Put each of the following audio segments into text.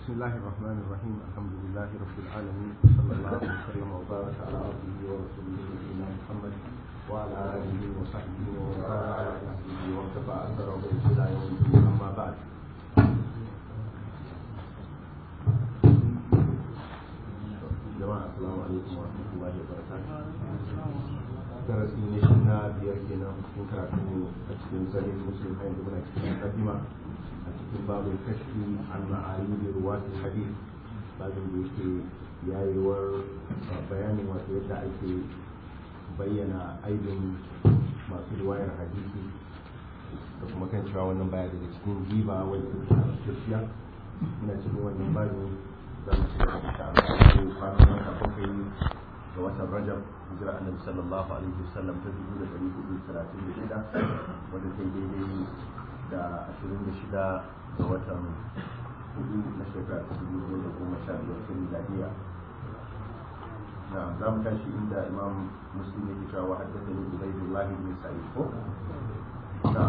بسم الله الرحمن الرحيم الحمد لله رب العالمين صلى الله وسلم وبارك على عبده ورسوله نبينا محمد وعلى اله وصحبه ومن كان على نهجه واتبع اثره الى يوم الدين اما بعد jama'a assalamu alaikum wa rahmatullahi wa barakatuh darasi ne shi na biyar kenan cikin karatu a cikin sahih muslim a yanzu muna cikin muqaddima a cikin babul kashfi an ma'alim ruwati hadith babin da yake yayewar bayanin wato yadda ake bayyana aibin masu riwayar hadisi da kuma kan cewa wannan baya daga cikin riba wanda take tafiya muna cikin wannan babin za mu ci gaba da Allah kwanan wata bakwai ga watan Rajab hijira annabi sallallahu alaihi wasallam ta dubu da ɗari hudu talatin da shida wanda ta daidai da ashirin da shida ga watan hudu na shekara ta dubu da goma sha biyar ta miladiya na za mu tashi inda imam muslim yake cewa wa haddasa ne ubaidullahi bin sa'id ko na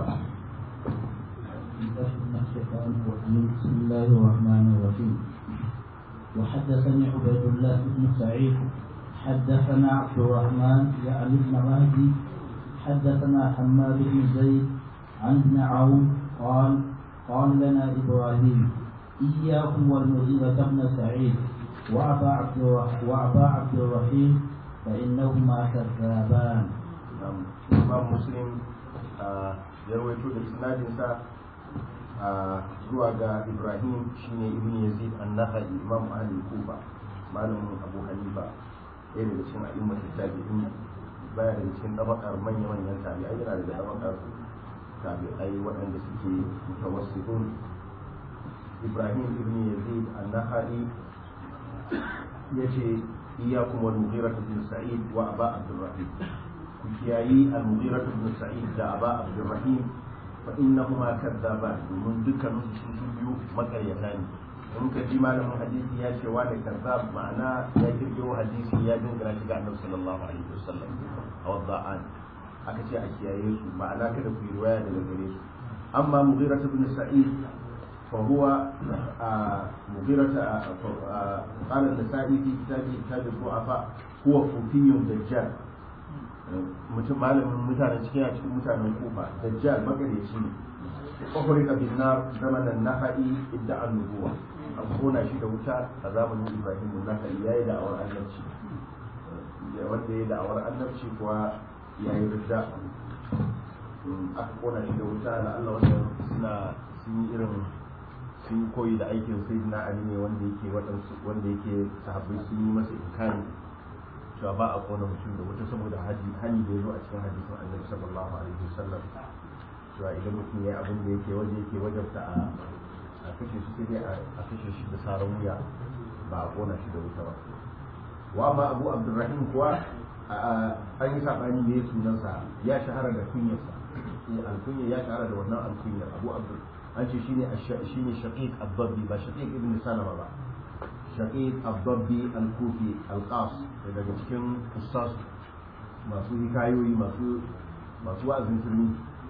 بسم الله الرحمن الرحيم وحدثني عبيد الله بن سعيد حدثنا عبد الرحمن يعني بن مهدي حدثنا حماد بن زيد عن ابن عون قال قال لنا ابراهيم اياكم والمغيرة بن سعيد وابا عبد وابا عبد الرحيم فانهما كذابان. imam muslim ya rawaito da isnadinsa zuwa ga ibrahim shine ibn yazid an-nakhai imam ahli kufa malamin abu hanifa ɗaya daga cikin a'immat tabi'in baya daga cikin tabakar manya manyan tabi'ai yana daga tabakar tabi'ai waɗanda suke mutawassitun ibrahim ibn yazid an-nakhai yace iyyakum wal mughirah ibn sa'id wa aba abdurrahim ku kiyayi al-mughirah ibn sa'id da aba abdurrahim fa innahuma kadzaban domin dukkanin su su biyu makaryata ne in ka ji malamin hadisi ya ce wani kazzab ma'ana ya kirkiro hadisi ya dingina shi ga annabi sallallahu alaihi wasallam a wadda'an aka ce a kiyaye su ma'ana kada ku yi riwaya daga gare su amma mughirah ibn sa'id fa huwa mughirah qala an-nasa'i fi kitabi kitab al-du'afa huwa kufiyyun dajjal mutum malamin mutanen cikin a cikin mutanen kufa dajjal magareci ne kwakwari ka bin na zamanin naha'i idda an nubuwa an kona shi da wuta a zamanin ibrahim naha'i ya yi da'awar annabci wanda ya yi da'awar annabci kuwa ya yi ridda aka kona shi da wuta da allah wanda suna sun yi irin sun koyi da aikin sai na ali ne wanda yake waɗansu wanda yake sahabbai sun yi masa inkari cewa ba a kona mutum da wuta saboda haji hani da ya zo a cikin hadisin annabi sallallahu alaihi wasallam cewa idan mutum ya yi abin da yake waje yake wajabta a a kashe shi sai dai a kashe shi da saran wuya ba a kona shi da wuta ba wa ma abu abdurrahim kuwa an yi sabani ne sunansa ya shahara da kunyarsa alkunya ya shahara da wannan alkunyar abu abdur an ce shine shine shaqiq abdabbi ba shaqiq ibn salama ba shaqiq abdabbi al-kufi al-qas daga cikin ustaz masu hikayoyi masu masu wa'azin turmi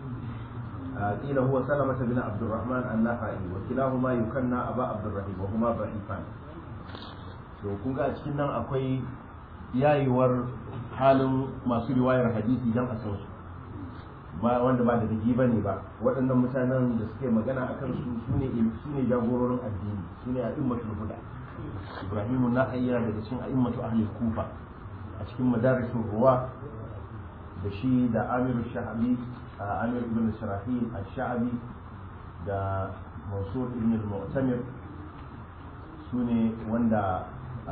قيل هو سلمة بن عبد الرحمن النخعي وكلاهما يكنى أبا عبد الرحيم وهما ضعيفان to kun ga a cikin nan akwai yayewar halin masu riwayar hadisi dan a san su ba wanda ba da digi bane ba waɗannan mutanen da suke magana akan su sune sune jagororin addini sune a'immatul huda ibrahim na ayyana daga cikin a'immatu ahli kufa a cikin madarisun ruwa da shi da amir shahabi amir ibn sharahil al-sha'abi da mansur ibn al-mu'tamir su ne wanda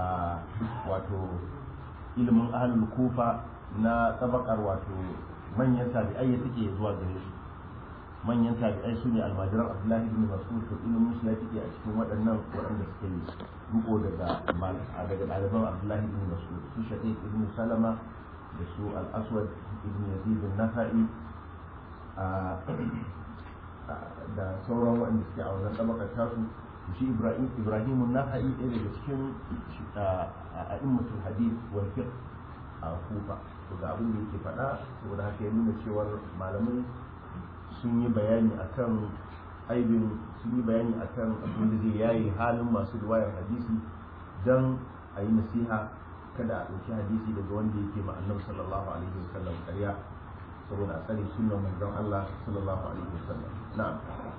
wato ilimin ahlul kufa na tabakar wato manyan tabi'ai ya take zuwa gare su manyan tabi'ai su ne almajiran abdullahi ibn mas'ud to ilimin su ya take a cikin waɗannan waɗanda suke yi riko daga daga ɗaliban abdullahi ibn mas'ud su shaqiq ibn salama da su al-aswad ibn yazid an-nasa'i da sauran waɗanda suke a wannan tabakar tasu shi ibrahim ibrahim an-nasa'i ɗaya daga cikin a'immatul hadith wal fiqh a kufa to ga abin da yake faɗa saboda haka ya nuna cewar malamai sun yi bayani akan aibin sun yi bayani akan abin da zai yaye halin masu riwayar hadisi don a yi nasiha kada a ɗauki hadisi daga wanda yake ma annabi sallallahu alaihi wasallam ƙarya saboda a tsare sunan manzon Allah sallallahu alaihi wasallam na'am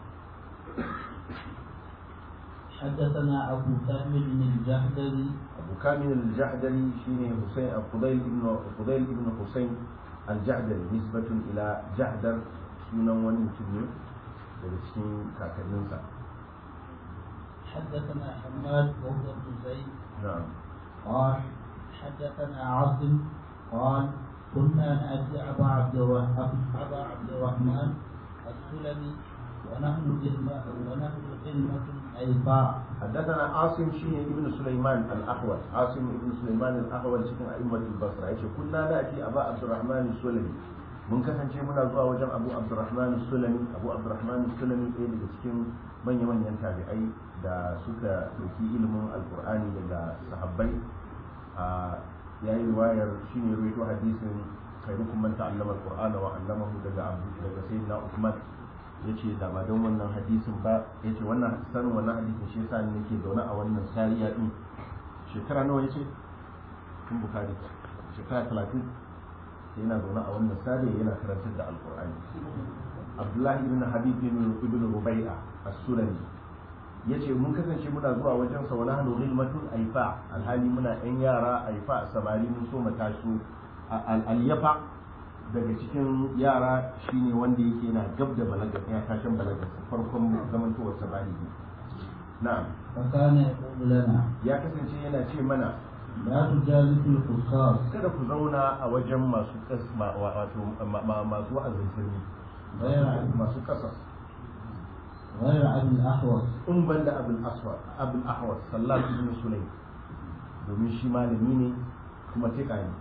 حدثنا أبو كامل الجحدري أبو كامل الجحدري شيني حسين فضيل ابن فضيل ابن حسين الجحدري نسبة إلى جحدر سنن وني متنين daga cikin kakanninsa حدثنا حماد وهو بن زيد na'am قال حدثنا عاصم قال كنا نأتي أبا عبد الرحمن أبا عبد الرحمن السلمي ونحن كلمة ونحن كلمة أيضاء حدثنا عاصم شيني ابن سليمان الأحول عاصم ابن سليمان الأحول cikin أئمة البصرة yace kunna na'ti Aba Abdurrahman Sulami mun kasance muna zuwa wajen Abu Abdurrahman Sulami Abu Abdurrahman Sulami ɗaya daga cikin manya-manyan tabi'ai da suka ɗauki ilimin alkur'ani daga sahabbai a yayi riwayar shine rawaito hadisin khairukum man ta'allama alqur'ana wa 'allamahu daga Abu daga Sayyidina Uthman yace da ba don wannan hadisin ba yace wannan sanin wannan hadisin shi yasa nake zaune a wannan sariya din shekara nawa yace kun bukari shekara 30 sai yana zaune a wannan sariya yana karantar da alqur'ani Abdullahi ibn Habib ibn Rubai'a as-Sulami yace mun kasance muna zuwa wajen sa wala hanu ghilmatun aifa alhali muna yan yara aifa samari mun so mata su al-yafa daga cikin yara shine wanda yake yana gab da balaga ya tashin balaga farkon zamantowar sa baligi na'am فكان يقول لنا ya kasance yana ce mana لا تجالس الفصاص kada ku zauna a wajen masu kas ma- wa- wato ma- ma- masu wa'azin sirri غير masu kasa غير أبي الأحوص in banda abul aswad abul ahwas sallallahu ibn sulaim domin shi malami ne kuma tika ne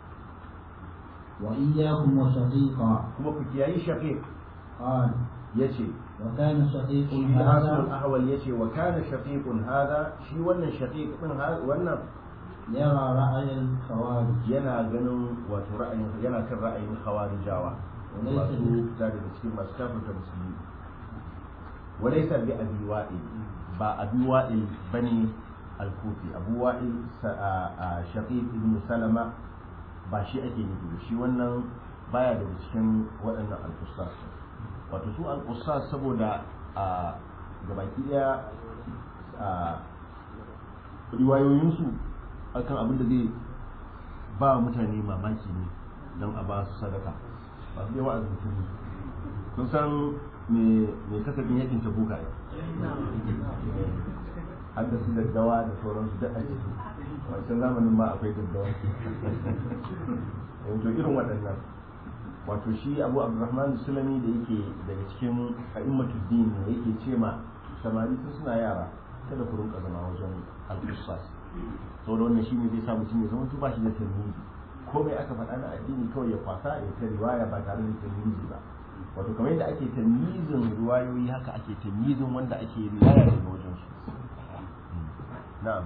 وإياكم وشقيقا kuma ku kiyayi shaqiq قال yace وكان شقيق shi asul هذا ahwal yace wa kana shaqiqun hada shi wannan shaqiq din ha- wannan يرى رأي الخوارج yana ganin wato ra'ayin yana kan ra'ayin khawarijawa Walaysa masu bi- fita daga cikin masu kafirta musulmi walaysa bi abi wa'il ba abi wa'il bane al-kufi abu wa'il sa- a- a shaqiq ibn salama ba shi ake nufi da shi wannan baya daga cikin waɗannan al-qusas wato su al-qusas saboda a gabaki daya a riwayoyinsu akan abin da zai ba mutane mamaki ne don a ba su sadaka ba su yawa a zuci ne kun san me me kasafin yakin ta buka ne har da su daddawa da sauransu duk a ciki wancan zamanin ma akwai daddawa yanzu irin waɗannan wato shi abu abdurrahman sulami da yake daga cikin a'immatul din ne yake ce ma samari tun suna yara kada ku rinka zama wajen al-qissas saboda wannan shi ne zai sa mutum ya zama ba shi da tarihi komai aka faɗa na addini kawai ya kwasa ya ta riwaya ba tare da tarihi ba wato kamar yadda ake tamyizin riwayoyi haka ake tamyizin wanda ake riwaya daga wajen su na'am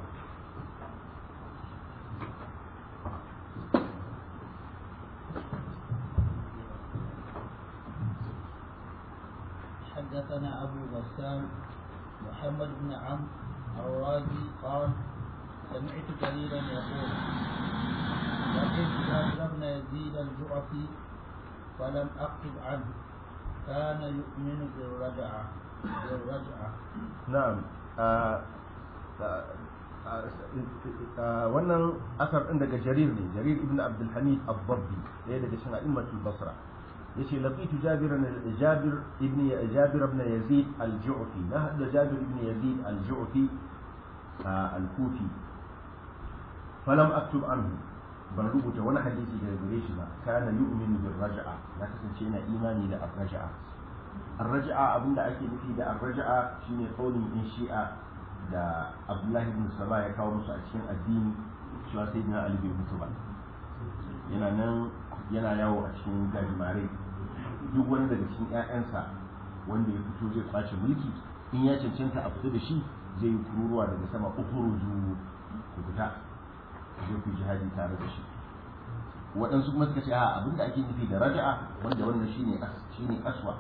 حدثنا أبو غسان محمد بن عمرو الرازي قال سمعت جريرا يقول لقيت جابر بن يزيد الجعفي فلم أكتب عنه كان يؤمن بالرجعة بالرجعة na'am ah, ah, ah, ah, wannan asar din daga jarir ne jarir ibn abdul hamid ad-dabbi ɗaya daga cikin a'immatul basra yace laqitu jabir jabir ibn jabir ibn yazid al-ju'fi na hada jabir ibn yazid al-ju'fi ah, al-kufi falam aktub anhu ban rubuta wani hadisi daga gare shi ba kana yu'minu bil raj'a na kasance yana imani da ar-raj'a ar-raj'a abinda ake nufi da ar-raj'a shine kaulin in shi'a da Abdullahi ibn Saba ya kawo musu a cikin addini cewa sai na Ali bai mutu ba yana nan yana yawo a cikin gajimare duk wani daga cikin ƴaƴansa wanda ya fito zai kwace mulki in ya cancanta a fita da shi zai yi kururuwa daga sama ukhruju ku fita zai ku jihadi tare da shi waɗansu kuma suka ce a abinda ake nufi da raja'a wanda wannan shine as- shine aswa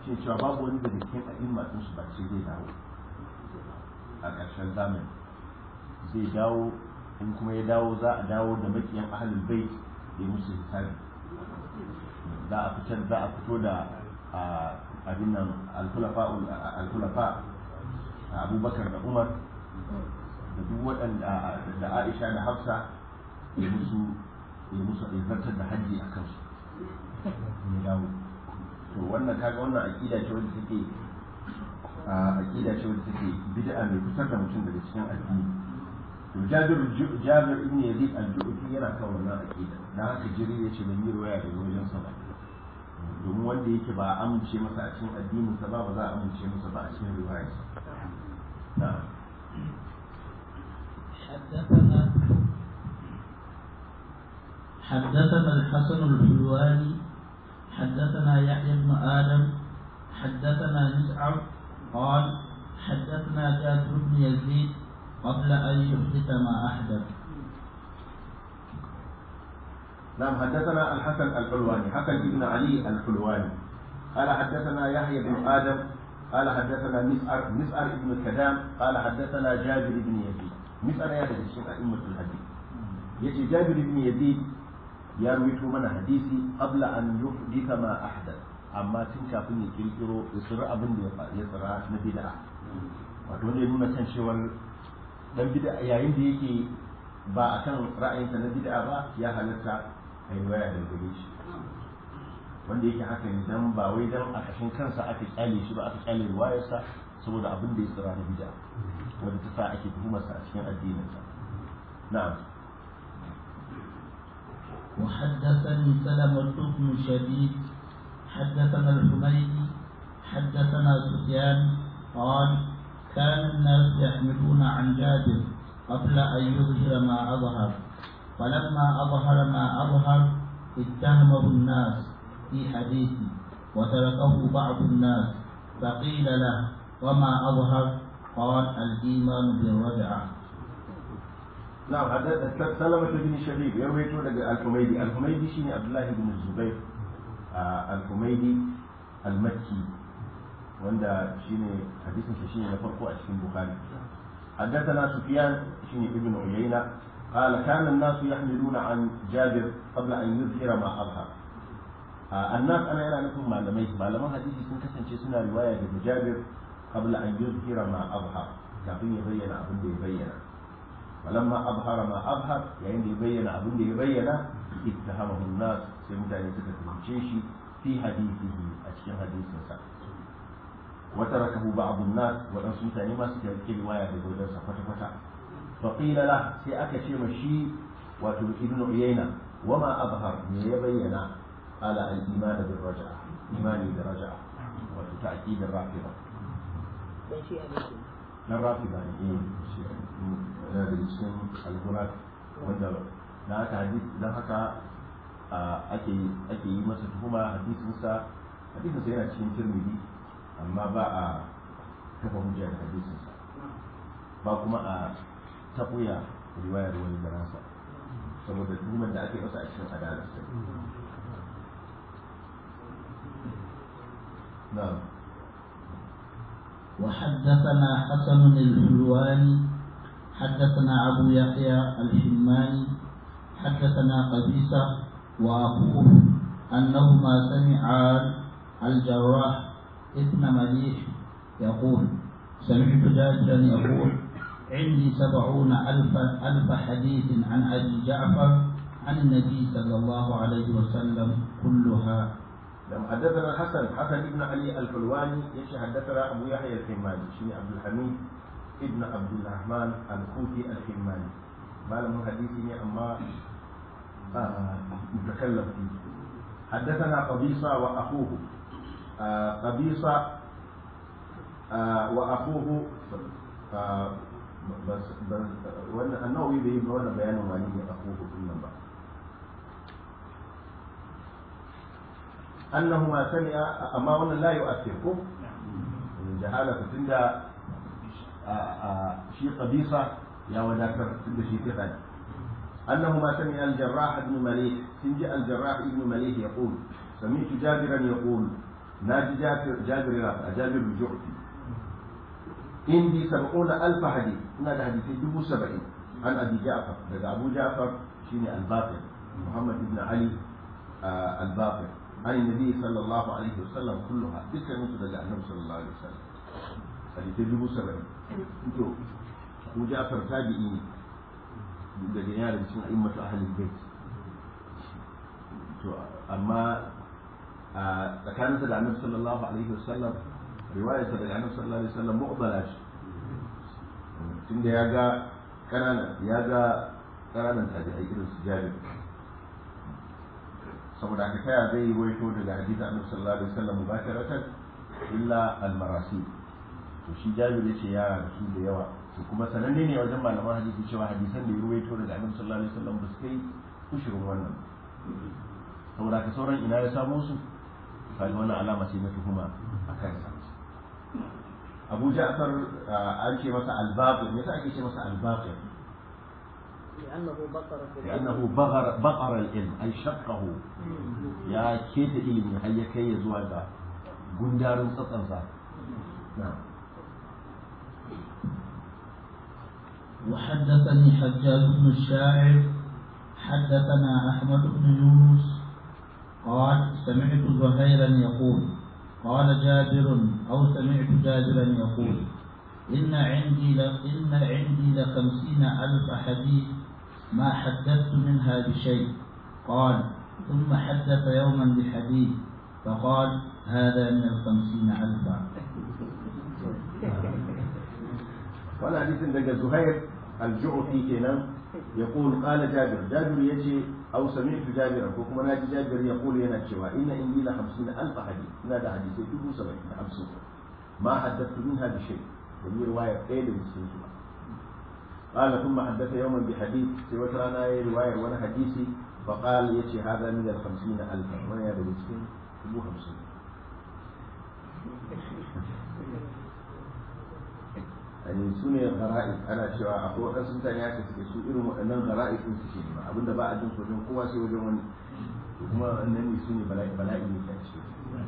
shi cewa babu wani daga cikin a'imma din su ba ce zai dawo a ƙarshen zamani zai dawo in kuma ya dawo za a dawo da makiyan ahlul bait ya musu hisabi za a fitar za a fito da abin nan al-khulafa abubakar da umar da duk waɗanda da aisha da hafsa ya musu ya musu zartar da hajji a kansu ya dawo to wannan kaga wannan aqida ce wanda take aqida ce wanda take bid'a mai fitar da mutum daga cikin addini to Jabir Jabir ibn Yazid al-Ju'fi yana kan wannan aqida dan haka jiri yace ban yi riwaya daga wajen sa ba domin wanda yake ba a amince masa a cikin addinin sa ba ba za a amince masa ba a cikin riwayar sa na'am حدثنا حدثنا الحسن الحلواني حدثنا يحيى بن آدم حدثنا مسعر قال حدثنا جابر بن يزيد قبل أن يحدث ما أحدث نعم حدثنا الحسن الحلواني حسن بن علي الحلواني قال حدثنا يحيى بن آدم قال حدثنا مسعر مسعر بن كدام قال حدثنا جابر بن يزيد مسعر يا الشيخ أئمة الحديث يجي جابر بن يزيد ya ruwaito mana hadisi qabla an yuhditha ma ahdath amma tun kafin ya kirkiro isra abin da ya tsara na bid'a wato ne nuna kan cewar dan bid'a yayin da yake ba akan ra'ayinsa na bid'a ba ya halatta a yi waya da gare shi wanda yake haka ne dan ba wai dan a kashin kansa aka kyale shi ba aka kyale riwayarsa saboda abin da ya tsara na bid'a wanda ta sa ake tuhumarsa a cikin addininsa na'am وحدثني سلمة بن شديد حدثنا الحميدي حدثنا سفيان قال كان الناس يحملون عن جابر قبل أن يظهر ما أظهر فلما أظهر ما أظهر اتهمه الناس في حديثه وتركه بعض الناس فقيل له وما أظهر قال الإيمان بالرجعة نعم سلمة بن شبيب يروي لك الحميدي الحميدي شيني عبد الله بن الزبير آه الحميدي المكي وندا شيني حديث شيني نفرقه أشكين بخاري حدثنا سفيان شيني ابن عيينة قال كان الناس يحملون عن جابر قبل أن يظهر ما أظهر آه الناس أنا أنا نكون معلمي معلمان حديثي سن كسن سنة رواية جابر قبل أن يظهر ما أظهر كافين يبين أبن يبين فلما أظهر ما أظهر يعني يبين أبن يبين اتهمه الناس سيمتى يسكت الجيش في حديثه أشياء حديث سا وتركه بعض الناس وأن سمتاني ما سكت رواية بقول سفة فتا فقيل له سيأك شيء مشي وتب ابن عيينة وما أظهر يبين على الإيمان بالرجعة إيماني بالرجعة وتأكيد الرافضة الرافضة إيه yana da cikin alhurat wanda na haka hadis don haka ake ake yi masa tuhuma hadisinsa hadisinsa yana cikin tirmidhi amma ba a kafa hujja da hadisinsa ba kuma a taɓuya riwayar wani da nasa saboda tuhumar da ake masa a cikin adalarsa na'am وحدثنا حسن الحلواني حدثنا أبو يحيى الحماني حدثنا قبيصة وأخوه أنهما سمعا الجراح ابن مليح يقول سمعت جابرا يقول عندي سبعون ألف ألف حديث عن أبي جعفر عن النبي صلى الله عليه وسلم كلها لم حدثنا الحسن حسن بن علي الحلواني يشي حدثنا أبو يحيى الحماني شيني عبد الحميد ابن عبد الرحمن الكوفي الحماني ما لم حديثني أما آه متكلم فيه حدثنا قبيصة وأخوه آه قبيصة آه وأخوه آه بس بس وانا النووي بيجي وانا بيان مالي أخوه في النبأ أنهما سمع أما وانا لا يؤثركم جهالة تندى شيء قبيصة يا وذاكر تندى شيء ثقل أنهما سمع الجراح بن مليح سنجاء الجراح بن مليح يقول سمعت جابرا يقول ناجي جابر جابر رافع جابر الجعفي عندي سبعون ألف حديث هنا حديثي دبو سبعين عن أبي جعفر لدى أبو جعفر شيني الباقر محمد بن علي آه الباقر عن النبي صلى الله عليه وسلم كلها ذكر مثل النبي صلى الله عليه وسلم حديثي دبو سبعين انتو أبو جعفر تابعين daga yana da cikin a'immatu ahlul bait to amma a tsakaninsa da annabi sallallahu alaihi wasallam riwayarsa daga annabi sallallahu alaihi wasallam mu'bala shi tunda ya ga kanana ya ga kananan tabi'ai irin su jabir saboda haka taya zai yi waito daga hadisi annabi sallallahu alaihi wasallam mubasharatan illa al-marasi to shi jabir yace ya rasu da yawa to kuma sananne ne wajen malaman hadisi cewa hadisan da ya ruwaito daga annabi sallallahu alaihi wasallam ba su kai kushirin wannan saboda ka sauran ina ya samo su kaga wannan alama ce na tuhuma a kansa Abu Ja'far an ce masa al-Baqir me yasa ake ce masa al-Baqir لأنه بقر في لأنه بغر بقر العلم أي شقه يا كيت إلمي هيا كي يزوى دا قندار سطنسا نعم وحدثني حجاج بن الشاعر حدثنا أحمد بن يونس قال سمعت زهيرا يقول قال جابر أو سمعت جابرا يقول إن عندي ل... إن عندي لخمسين ألف حديث ما حدثت منها بشيء قال ثم حدث يوما بحديث فقال هذا من الخمسين ألفا وانا حديث دقى زهير الجعفي كنا يقول قال جابر جابر يجي أو سمعت جابرا وكما ناجي جابر يقول ينا شوى إن عندي لخمسين ألف حديث هذا حديث يجب سبعين خمسين ما حدثت منها بشيء وهي رواية قيل من قال ثم حدث يوما بحديث سوى ترانا رواية وانا حديثي فقال يجي هذا من الخمسين ألفا وانا هذا بسكين يجب خمسين yani su ne gara'i ana cewa akwai waɗansu mutane haka suke su irin waɗannan gara'i sun su shi ba abinda ba a jin su wajen kowa sai wajen wani to kuma wannan ne su ne bala'i bala'i ne ke ce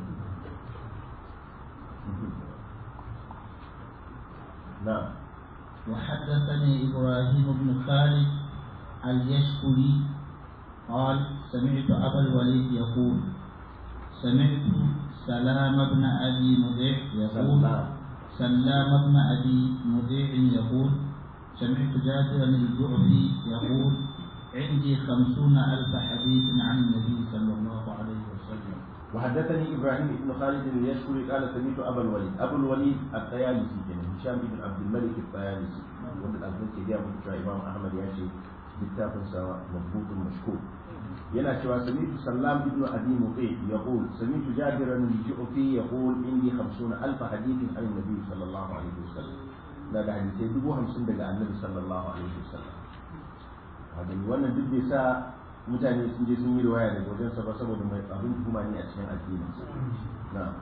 na'am وحدثني إبراهيم بن خالد اليشكري قال سمعت أبا الوليد يقول سمعت سلام بن أبي مذيع يقول سلام. سلام بن أبي مذيع يقول سمعت جابرا الجعفي يقول عندي خمسون ألف حديث عن النبي صلى الله عليه وسلم وحدثني ابراهيم بن خالد اليشكري قال سمعت ابا الوليد ابو الوليد الطيالسي كان هشام بن عبد الملك الطيالسي وند الابن كده من امام احمد ياشي littafin sa mabutun mashkur yana cewa samitu sallam ibn abi muqi yaqul samitu jabiran al-ju'fi yaqul indi 50 alf hadithin an nabi sallallahu alaihi wasallam na da hadisai dubu hamsin daga annabi sallallahu alaihi wasallam hadin wannan duk bai sa mutane sun je sun yi riwaya daga wajen sa ba saboda mai abin tuhuma ne a cikin addinin sa na'am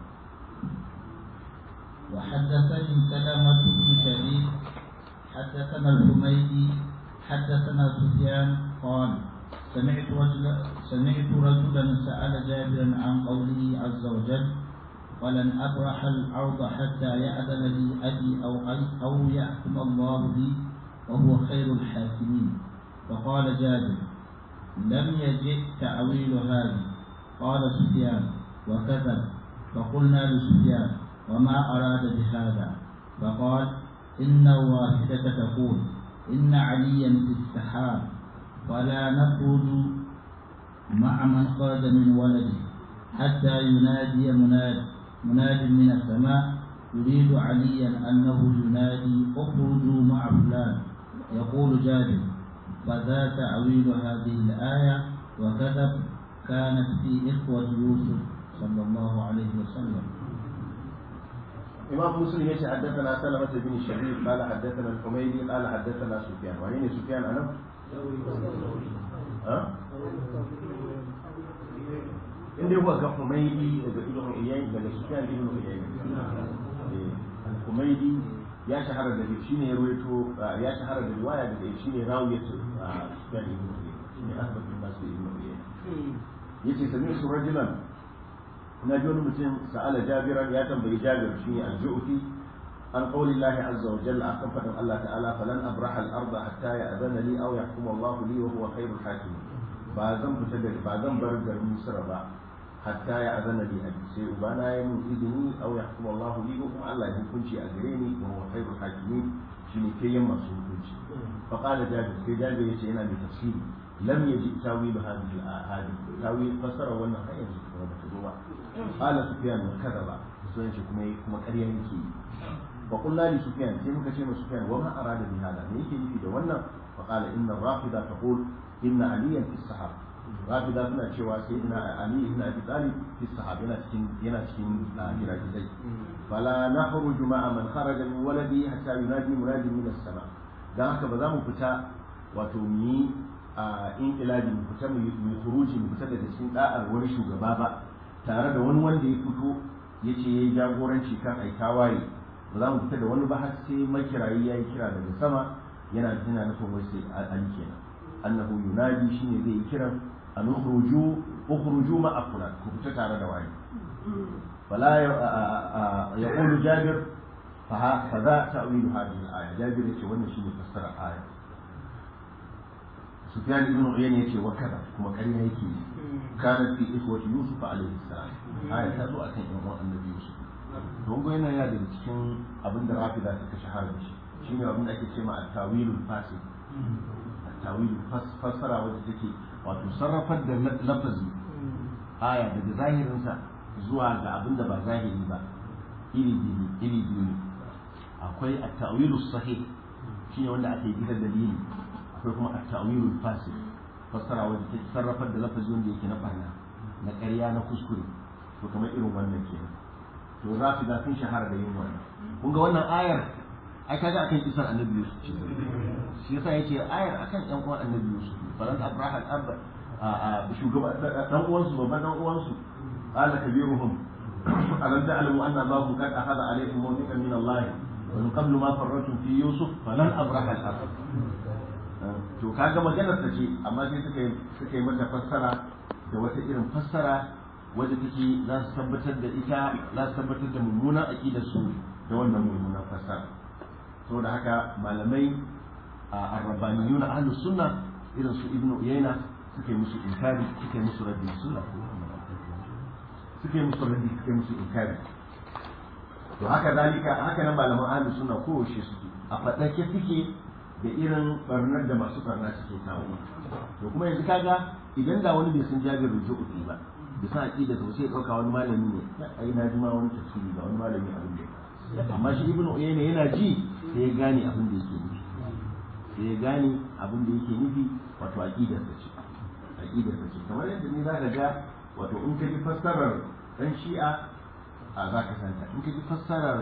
وحدثني سلمة بن شبيب حدثنا الحميدي حدثنا سفيان قال سمعت رجلا سمعت رجلا سأل جابرا عن قوله عز وجل ولن أبرح الأرض حتى يأذن لي أبي أو أي أو يحكم الله لي وهو خير الحاكمين فقال جابر لم يجئ تأويل هذا قال سفيان وكذب فقلنا لسفيان وما أراد بهذا فقال إن واحدة تقول إن عليا في السحاب ولا نخرج مع من خرج من ولده حتى ينادي مناد مناد من السماء يريد عليا أنه ينادي اخرجوا مع فلان يقول جابر فذا تأويل هذه الآية وكذب كانت في إخوة يوسف صلى الله عليه وسلم إمام مسلم يشي حدثنا سلمة بن شبيب قال حدثنا الحميدي قال حدثنا سفيان وين سفيان أنا؟ ها؟ inda yawa ga Humaydi daga Ibn Uyayy daga Sufyan ibn Uyayy Humaydi ya shahara da shi ne ruwaito ya shahara da riwaya daga shi ne rawiyatu Sufyan ibn Uyayy shi ne Ahmad bin Nasir ibn Uyayy yace sami su rajulan na ji wani mutum sa'ala jabiran ya tambayi jabir shi ne al-ju'fi an qawli Allah azza wa jalla akan fadin Allah ta'ala falan abraha al-ardh hatta ya'zana li aw yahkum Allah li wa huwa khairul hakim ba zan fita da ba zan bar garin Misr ba hatta ya'zana li abi sai ubana ya mun izini aw yahkum Allah li wa kuma Allah ya hukunci a gare ni wa huwa khairul hakimin shine kai yan masu hukunci fa qala jabir sai jabir yace yana mai tafsiri lam yaji tawil hadhihi al-ahadith tawil fasara wannan har yanzu kuma bata zo ba qala sufyan wa kadaba sai yace kuma kuma ƙarya yake fa qulna li sufyan sai muka ce ma sufyan wa ma arada bi hada me yake nufi da wannan fa qala inna rafida taqul inna aliyan fi sahab rafida suna cewa sayyidina ali ibn abi talib fi sahab yana cikin yana cikin giragizai fala nakhruju ma'a man kharaja min waladi hatta yunadi munadi min as-sama dan haka ba za mu fita wato mu yi a inqilabi mu fita mu yi khuruji mu fita daga cikin da'ar wani shugaba ba tare da wani wanda ya fito yace yayi jagoranci kan ai tawaye ba za mu fita da wani ba har sai makirayi yayi kira daga sama yana yana nufin wai sai ali kenan annahu yunadi shine zai yi kiran an ukhruju ukhruju ma fulan ku fita tare da wani فلا يقول جابر فذا تأويل هذه الآية جابر يقول وانا شيء يفسر الآية سفيان بن عيينة يقول وكذا كما كان يحكي كانت في إخوة يوسف عليه السلام آية تأتو أكن إخوة النبي يوسف don go yana da cikin abin da rafi da suka shahara da shi shine abin da ake ce ma at-tawilul fasid at-tawilul fassara wanda take wato sarrafar da lafazi aya daga zahirinsa zuwa ga abin da ba zahiri ba iri biyu iri biyu ne akwai at-ta'wilu sahih shine wanda ake bisa dalili akwai kuma at-ta'wilu fasid fassara wanda take sarrafar da lafazi wanda yake na barna na ƙarya na kuskure to kamar irin wannan kenan to rafida sun shahara da yin wannan kun ga wannan ayar ai kaga akan kisar annabi Yusuf ce shi yasa yace ayar akan yan uwan annabi Yusuf falan abraha al-abba a shugaba dan uwansu babban dan uwansu قال كبيرهم ألم تعلموا أن الله قد أخذ عليكم موثقا من الله ومن قبل ما فرطتم في يوسف فلن أبرح الأرض to kaga maganar ta ce amma sai suka yi suka yi mata fassara da wata irin fassara wadda take za su tabbatar da ita za su tabbatar da mummunan aqidar su da wannan mummunan fassara saboda haka malamai a arrabaniyuna ahlus sunna irin su ibnu uyayna suka yi musu inkari suka yi musu raddi sunna suke musu raddi suke musu inkari to haka zalika haka nan malaman ahlus sunna kowace suke a fadake suke da irin barnar da masu barna suke kawo to kuma yanzu kaga idan da wani bai san jabir ruju'i ba da san aqida to sai dauka wani malami ne ai na ji ma wani tafsiri ga wani malami abin da amma shi ibnu uyayna yana ji sai ya gane abin da yake nufi sai ya gane abin da yake nufi wato aqidar sa ce aqidar sa ce kamar yadda ni zaka ga wato in ka ji fassarar dan shi'a a za ka santa in ka ji fassarar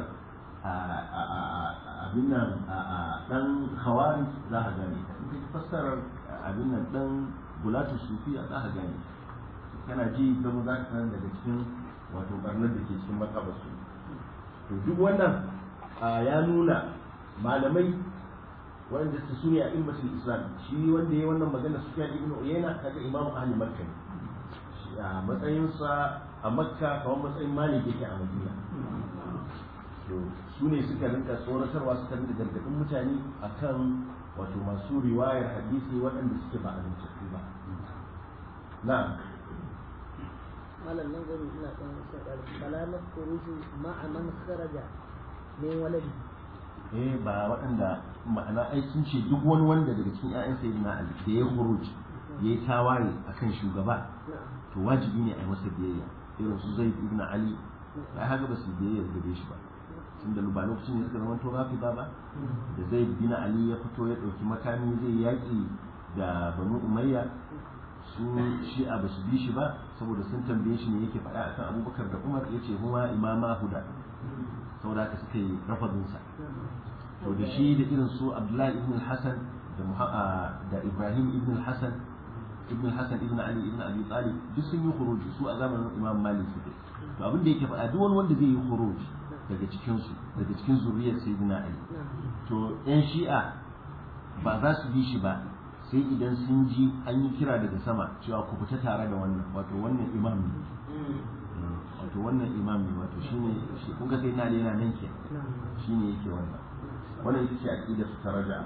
abin nan dan hawari za ka gane in ka ji fassarar abin nan dan bulatu sufiya za ka gane kana ji zama za ka san daga cikin wato barnar da ke cikin makabarsu to duk wannan ya nuna malamai wanda su sune a ilmatul islam shi wanda ya wannan magana sufyan ibn uyayna kaga imamu ahli makka ne a matsayinsa a makka kamar matsayin malik yake a madina to su ne suka rinka tsoratarwa suka rinka gargaɗin mutane akan wato masu riwayar hadisi waɗanda suke ba amintattu ba na'am malam nan gurin ina ɗan sadar bala na kuruju ma'a man kharaja min waladi eh ba waɗanda ma'ana ai sun ce duk wani wanda daga cikin ƴaƴan sayyidina ali da ya khuruj ya yi tawaye akan shugaba to wajibi ne a yi masa biyayya irin su zaid ibn ali ai haka ba su biyayya gare shi ba tun da ba lokacin da suka zama to rafida ba da zaid bin ali ya fito ya ɗauki makami zai yaƙi da banu umayya su shi'a ba su bi shi ba saboda sun tambaye shi ne yake faɗa akan abubakar da umar ya ce huma imama huda saboda haka suka yi rafadinsa to da shi da irin su abdullahi ibn hassan da ibrahim ibn hassan ibn hassan ibn ali ibn abi talib duk sun yi khuruji su a zamanin imam malik suke to abin da yake faɗa duk wani wanda zai yi khuruji daga cikin su daga cikin zuriyar sayyidina ali to yan shi'a ba za su bi shi ba sai idan sun ji an yi kira daga sama cewa ku fita tare da wannan wato wannan imam ne wato to wannan imam ne wato shine shi kun ga sai na da yana nan ke shine yake wannan wannan ita ce aqida su ta raja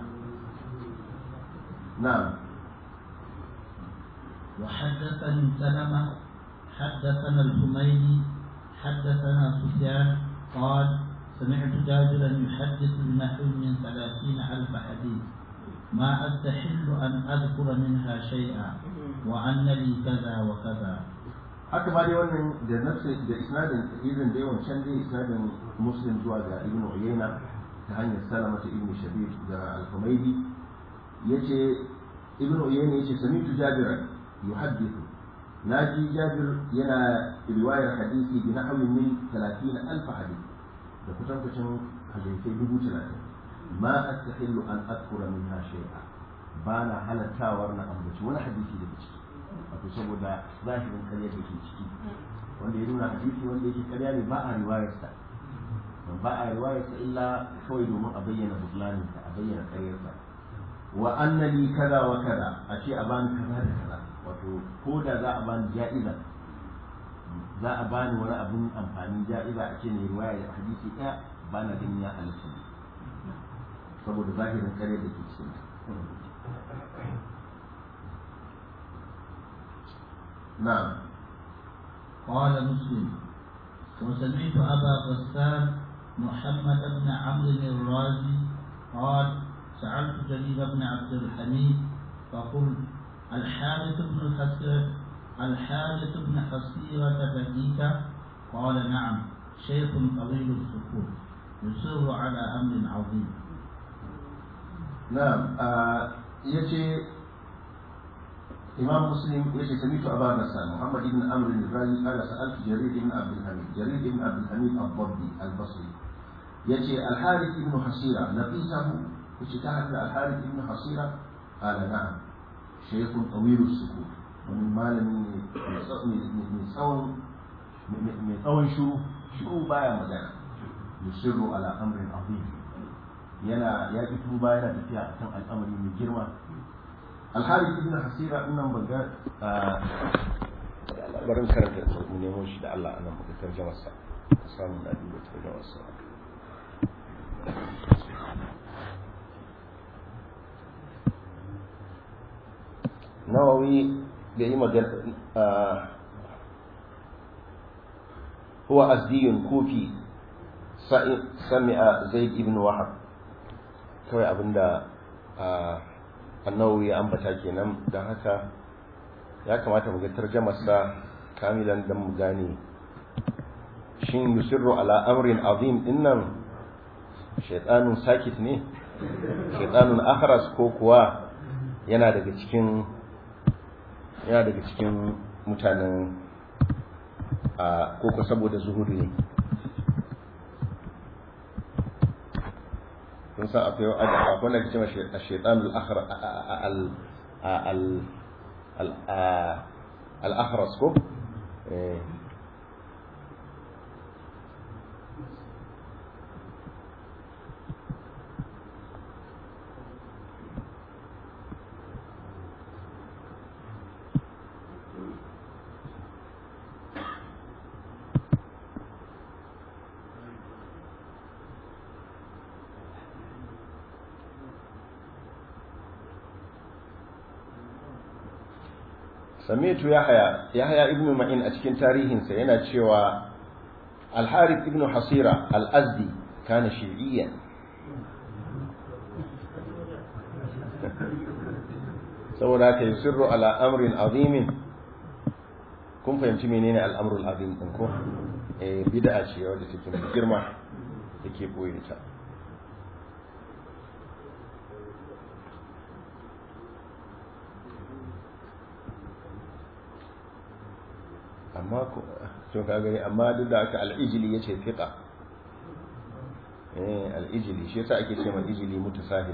na'am وحدثني سلمة حدثنا الحميدي حدثنا سفيان قال سمعت جابرا يحدث بنحو من ثلاثين ألف حديث ما أستحل أن أذكر منها شيئا وأن لي كذا وكذا haka ma dai wannan da nafsi da isnadin irin da yawan can dai isnadin muslim zuwa ga ibnu uyayna ta hanyar salama ta ibnu shabib da al-humaydi yace ibnu uyayna yace sami'tu jabiran yuhaddithu naji jabir yana riwayar hadisi bi nahwi min 30 alf hadith da kusan kusan hadisai dubu talatin ma astahillu an adkura minha shay'a ba na halattawar na ambaci wani hadisi daga ciki wato saboda zahirin karya da ke ciki wanda ya nuna hadisi wanda yake karya ne ba a riwayarsa ba a riwayarsa illa kawai domin a bayyana butlaninsa a bayyana karyarsa wa annali kaza wa kaza a ce a bani kaza da kaza wato ko da za a bani ja'iza za a bani wani abun amfani ja'iza a ce ne riwaya da hadisi ɗaya ba na ganin ya halitta ne saboda zahirin kare da ke cikin na'am قال مسلم وسمعت أبا غسان محمد بن عمرو الرازي قال سألت جرير بن عبد الحميد فقلت الحارث بن حسيرة الحارث بن حسيرة بنيك قال نعم شيخ طويل السكوت يصر على أمر عظيم نعم آه يجي إمام مسلم يجي سميت أبا غسان محمد بن عمرو الرازي قال سألت جرير بن عبد الحميد جرير بن عبد الحميد الضبي البصري يجي الحارث بن حسيرة لقيته يجي تحت الحارث بن حسيرة قال نعم شيخ طويل السكوت wani malami mai tsawon mai tsawon shuru shuru baya magana yusirru ala amrin azim yana ya ki tuba yana tafiya akan al'amari mai girma alhari ibn hasira nan ban ga barin karanta mu nemo shi da Allah anan muka tarjama sa ka samu na duba tarjama sa nawawi da yi magana huwa azdiyun kufi sami'a zaid ibn wahab kawai abinda annawi ya ambata kenan don haka ya kamata mu ga tarjamarsa kamilan don mu gane shin yusirru ala amrin azim dinnan shaitanun sakit ne shaitanun akhras ko kuwa yana daga cikin yana daga cikin mutanen a koko saboda zuhudu ne kun san akwai akwai wanda ke cewa shaitanul akhra al al al akhras ko samitu yahya yahya ibn ma'in a cikin tarihinsa yana cewa al-harith ibn hasira al-azdi kana shi'iyyan saboda haka yusirru ala amrin azimin kun fahimci menene al'amrul azim din ko eh bid'a ce wadda take mai girma take boye ta amma ko to ka gani amma duk da aka al-ijli yace fiqa eh al-ijli shi yasa ake cewa ijli mutasahil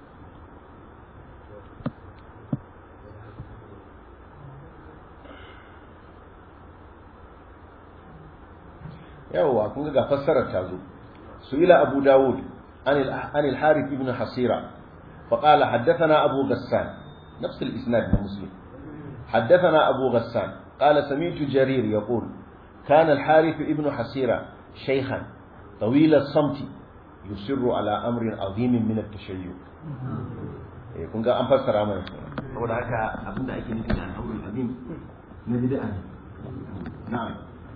yawwa kun ga fassarar ta zo su'ila abu dawud an al-harith ibn hasira فقال حدثنا أبو غسان نفس الإسناد من مسلم حدثنا أبو غسان قال سمعت جرير يقول كان الحارث ابن حسيرة شيخا طويل الصمت يصر على أمر عظيم من التشيع kun ga an fassara mana saboda haka abinda ake nufi da al'amrul azim na bid'a ne na'am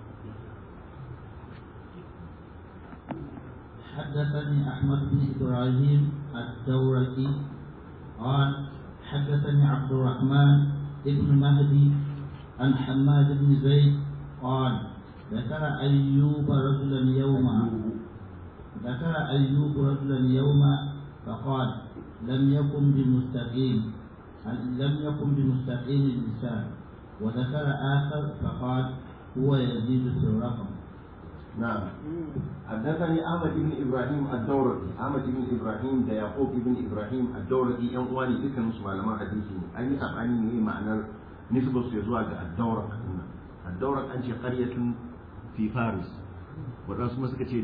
حدثني أحمد بن إبراهيم الدورقي قال حدثني عبد الرحمن بن مهدي عن حماد بن زيد قال ذكر أيوب رجلا يوما ذكر أيوب رجلا يوما فقال لم يكن بمستقيم لم يكن بمستقيم اللسان وذكر آخر فقال هو يزيد في الرقم نعم حدثني أحمد بن إبراهيم الدورقي أحمد بن إبراهيم ده يعقوب بن إبراهيم الدورقي yan uwa ne dukkan musu malaman hadisi ne an yi sabani ne ma'anar nisbar su zuwa ga ad-dawraq ad-dawraq an ce qaryatun fi faris wadansu kuma suka ce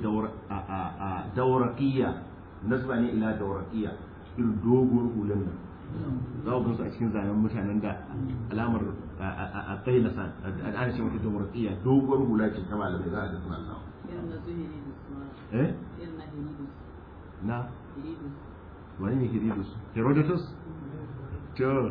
dawraqiyya nasba ne ila dawraqiyya irin dogon hulan nan za ku gansu a cikin zanen mutanen da alamar a tsaye da san ana ce mata dawraqiyya doguwar hula ce ta malamai za a ga suna samu eh na wani ne Herodus Herodotus to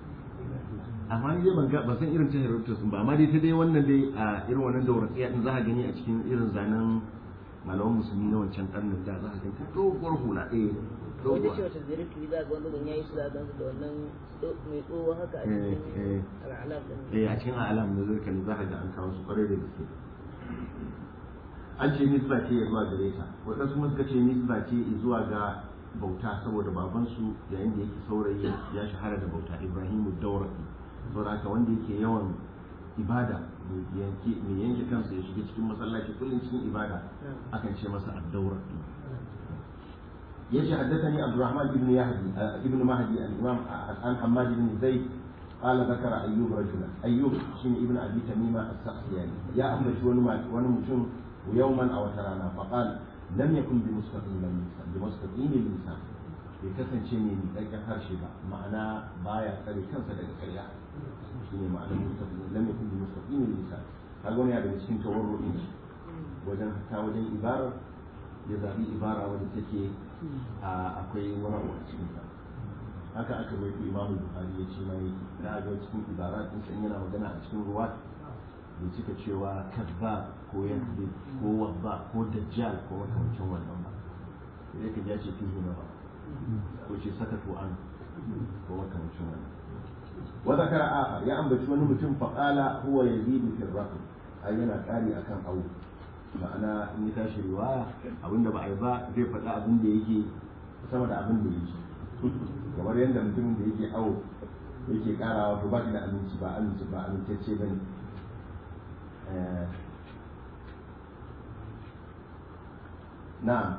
amma ni dai ban ga ban san irin ta Herodotus ba amma dai ta dai wannan dai a irin wannan dauratsiya din za ka gani a cikin irin zanen malaman musulmi na wancan karnin da za ka gani doguwar hula eh wajen ce wata zirin turi za ga wanda ban yayi su za ga da wannan mai tsoho haka a cikin al'alam din eh a cikin alam da zai kalli za ka ga an kawo su kwarai da gaske an ce nisba ce ya zuwa gare ta waɗansu kuma suka ce nisba ce zuwa ga bauta saboda babansu yayin da yake saurayi ya shahara da bauta ibrahimu dauraki saboda haka wanda yake yawan ibada mai yanke kansa ya shiga cikin masallaci kullum cikin ibada akan ce masa ad-dauraki yace haddathani abdurrahman ibn yahdi ibn mahdi al-imam an hammad ibn zaid قال ذكر ايوب رجلا ايوب شين ابن ابي تميمه السختياني يا امبتي وني وني متون يوما او ترانا فقال لم يكن بمستقيم اللسان بمستقيم اللسان bai kasance mai miƙaƙƙen harshe ba ma'ana baya tsare kansa daga ƙarya shi ne ma'anar mustaqim lam yakun bi mustaqim lisan kaga wani daga cikin tawarru'in shi wajen ta wajen ibara ya zabi ibara wanda take akwai wani a cikin ta haka aka mai imamu bukhari ya ce mai da ga cikin ibara din san yana magana a cikin ruwa bai cika cewa kadba ko yakdi ko wabba ko dajjal ko makamancin wannan ba sai ka ya ce fihi na ba ko ce sakatu an ko makamancin wannan wa zakara akhar ya ambaci wani mutum fa qala huwa yazidu fi raqm ai yana kari akan awu ma'ana in ya tashi riwaya abinda ba a yi ba zai faɗa abin da yake sama da abin da yake kamar yadda mutumin da yake awo yake karawa to ba da aminci ba aminci ba amintacce bane نعم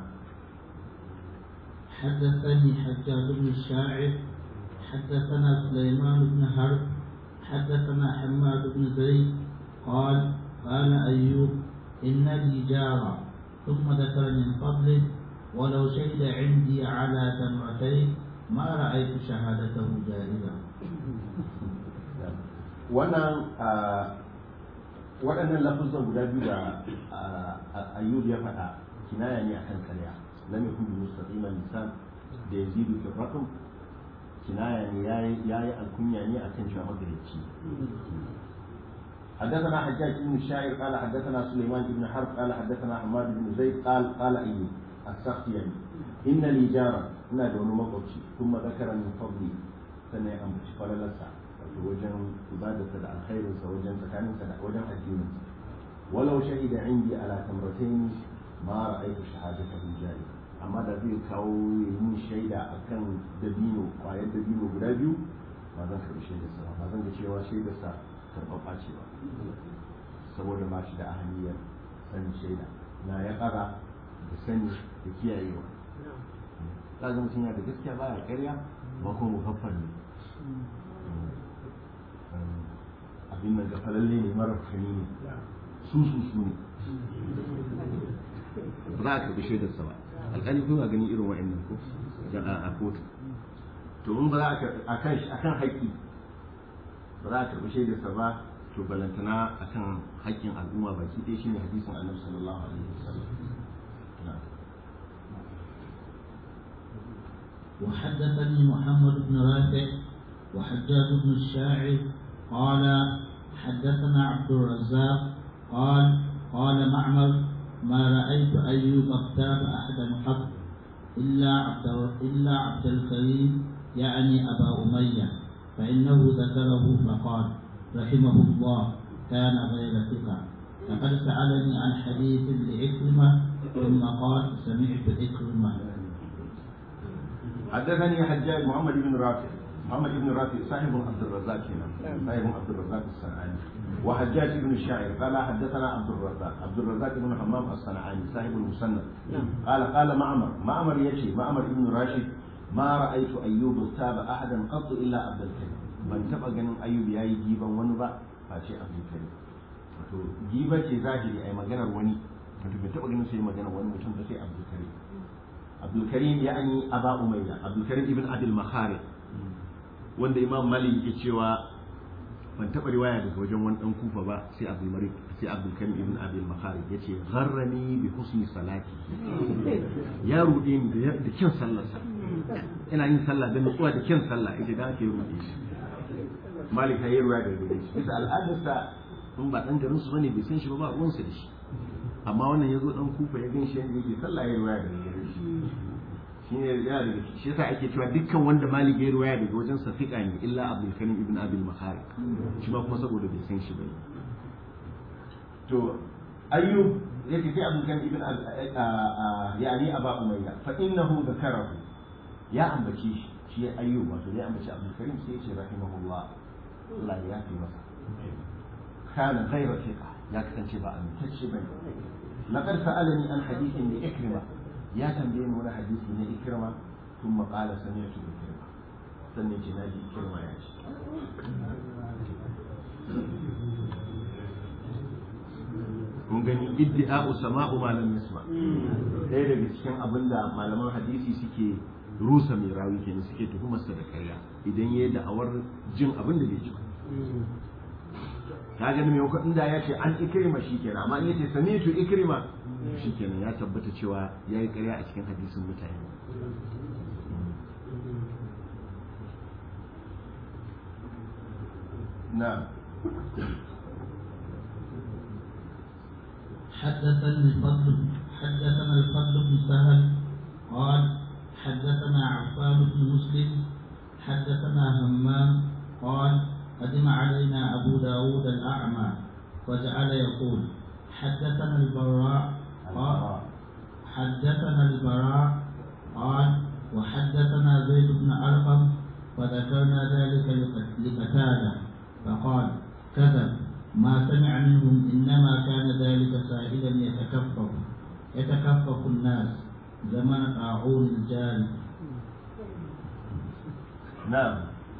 حدثني حجاج بن الشاعر حدثنا سليمان بن حرب حدثنا حماد بن زيد قال قال أيوب إن لي جارا ثم ذكر من فضله ولو شهد عندي على تمرتين ما رأيت شهادته جائزة wannan waɗannan lafuzan guda biyu da ayyub ya faɗa kinaya ne akan karya lam yakun bi mustaqiman lisan da yazidu fi raqm kinaya ne yayi yayi alkunya ne akan cewa magarici حدثنا حجاج بن الشاعر قال حدثنا سليمان بن حرب قال حدثنا حماد بن زيد قال قال ايوب السختياني ان لي جارا ina da wani makwabci kuma zakara min fadli sannan ya ambaci falalarsa wato wajen ibadarsa da alkhairinsa wajen tsakaninsa da wajen addinin walau shahida indi ala tamratayn ma ra'aytu shahadatahu jari amma da zai kawo yin shaida akan dabino kwayar dabino guda biyu ba zan karbi shaidarsa ba ba zan ga cewa shaidarsa karɓaɓɓa ce ba saboda ba shi da ahaniyar sanin shaida na ya ƙara da sani da kiyayewa kaga mutum yana da gaskiya baya karya ba kuma muhaffar ne abin nan gafalalle ne mara fahimi ne su su su ne ba za a karɓi shaidarsa ba alƙali kuma gani irin wa'annan ko a kotu to in ba za a kan haƙƙi ba za a karɓi shaidarsa ba to balantana akan haƙƙin al'umma baki ɗaya shine hadisin annabi sallallahu alaihi wasallam na'am وحدثني محمد بن رافع وحجاج بن الشاعر قال حدثنا عبد الرزاق قال قال معمر ما رأيت أيوب اغتاب أحدا قط إلا عبد إلا عبد الكريم يعني أبا أمية فإنه ذكره فقال رحمه الله كان غير ثقة لقد سألني عن حديث لعكرمة ثم قال سمعت عكرمة حدثني حجاج محمد بن رافع محمد بن رافع صاحب عبد الرزاق هنا صاحب عبد الرزاق الصنعاني وحجاج بن الشاعر قال حدثنا عبد الرزاق عبد الرزاق بن حمام الصنعاني صاحب المسند قال قال معمر معمر يشي معمر بن راشد ما رأيت أيوب اغتاب أحدا قط إلا عبد الكريم من تبقى جنن أيوب ياي جيبا ونبا فاشي عبد الكريم wato giba ce zahiri ai maganar wani wato bai taɓa ganin sai maganar wani mutum ba sai abdul karim abdul karim ya'ani aba umayya abdul karim ibn abil makhari wanda imam malik yake cewa ban taɓa riwaya daga wajen wani ɗan kufa ba sai abdul malik sai abdul karim ibn abil makhari yace gharrani bi husni salati ya ruɗe ni da da kyan sallarsa ina yin sallah da nutsuwa da kyan sallah yace dan ake ruɗe shi malik ya yi riwaya daga gare shi bisa al'adarsa in ba dan garin su bane bai san shi ba ba ruwansa da shi amma wannan yazo dan kufa ya gan shi yadda yake sallah ya riwaya daga gare shi shine yana daga shi yasa ake cewa dukkan wanda malik ya riwaya daga wajen sa fiqa ne illa abdul karim ibn abil makhari shi ma kuma saboda bai san shi bane to ayyub yake sai abdul karim ibn yani aba umayya fa innahu dhakarahu ya ambace shi shi ayyub wato ya ambace abdul karim sai ya ce rahimahullah Allah ya fi masa kana ghayra thiqa ya kasance ba amintacce bane laqad sa'alani an hadithin li ikrima ya tambaye ni wani hadisi na ikrima thumma qala sami'tu ikrima sannan ce naji ikrima ya ce mun gani iddi'a'u sama'u ma lam yasma ɗaya daga cikin abin da malaman hadisi suke rusa mai rawi kenan suke tuhumarsa da karya idan ya yi da'awar jin abin da bai ji ba ka gani mai wakon da ya ce an ikrima shi kenan amma in ya ce sami'tu ikrima shi kenan ya tabbata cewa ya yi karya a cikin hadisin mutane na'am حدثني الفضل حدثنا الفضل بن سهل قال حدثنا عفان بن مسلم حدثنا همام قال قدم علينا أبو داود الأعمى وجعل يقول حدثنا البراء قال حدثنا البراء قال وحدثنا زيد بن أرقم فذكرنا ذلك لقتادة فقال كذب ما سمع منهم إنما كان ذلك سائلا يتكفف يتكفف الناس زمن طاعون الجاري نعم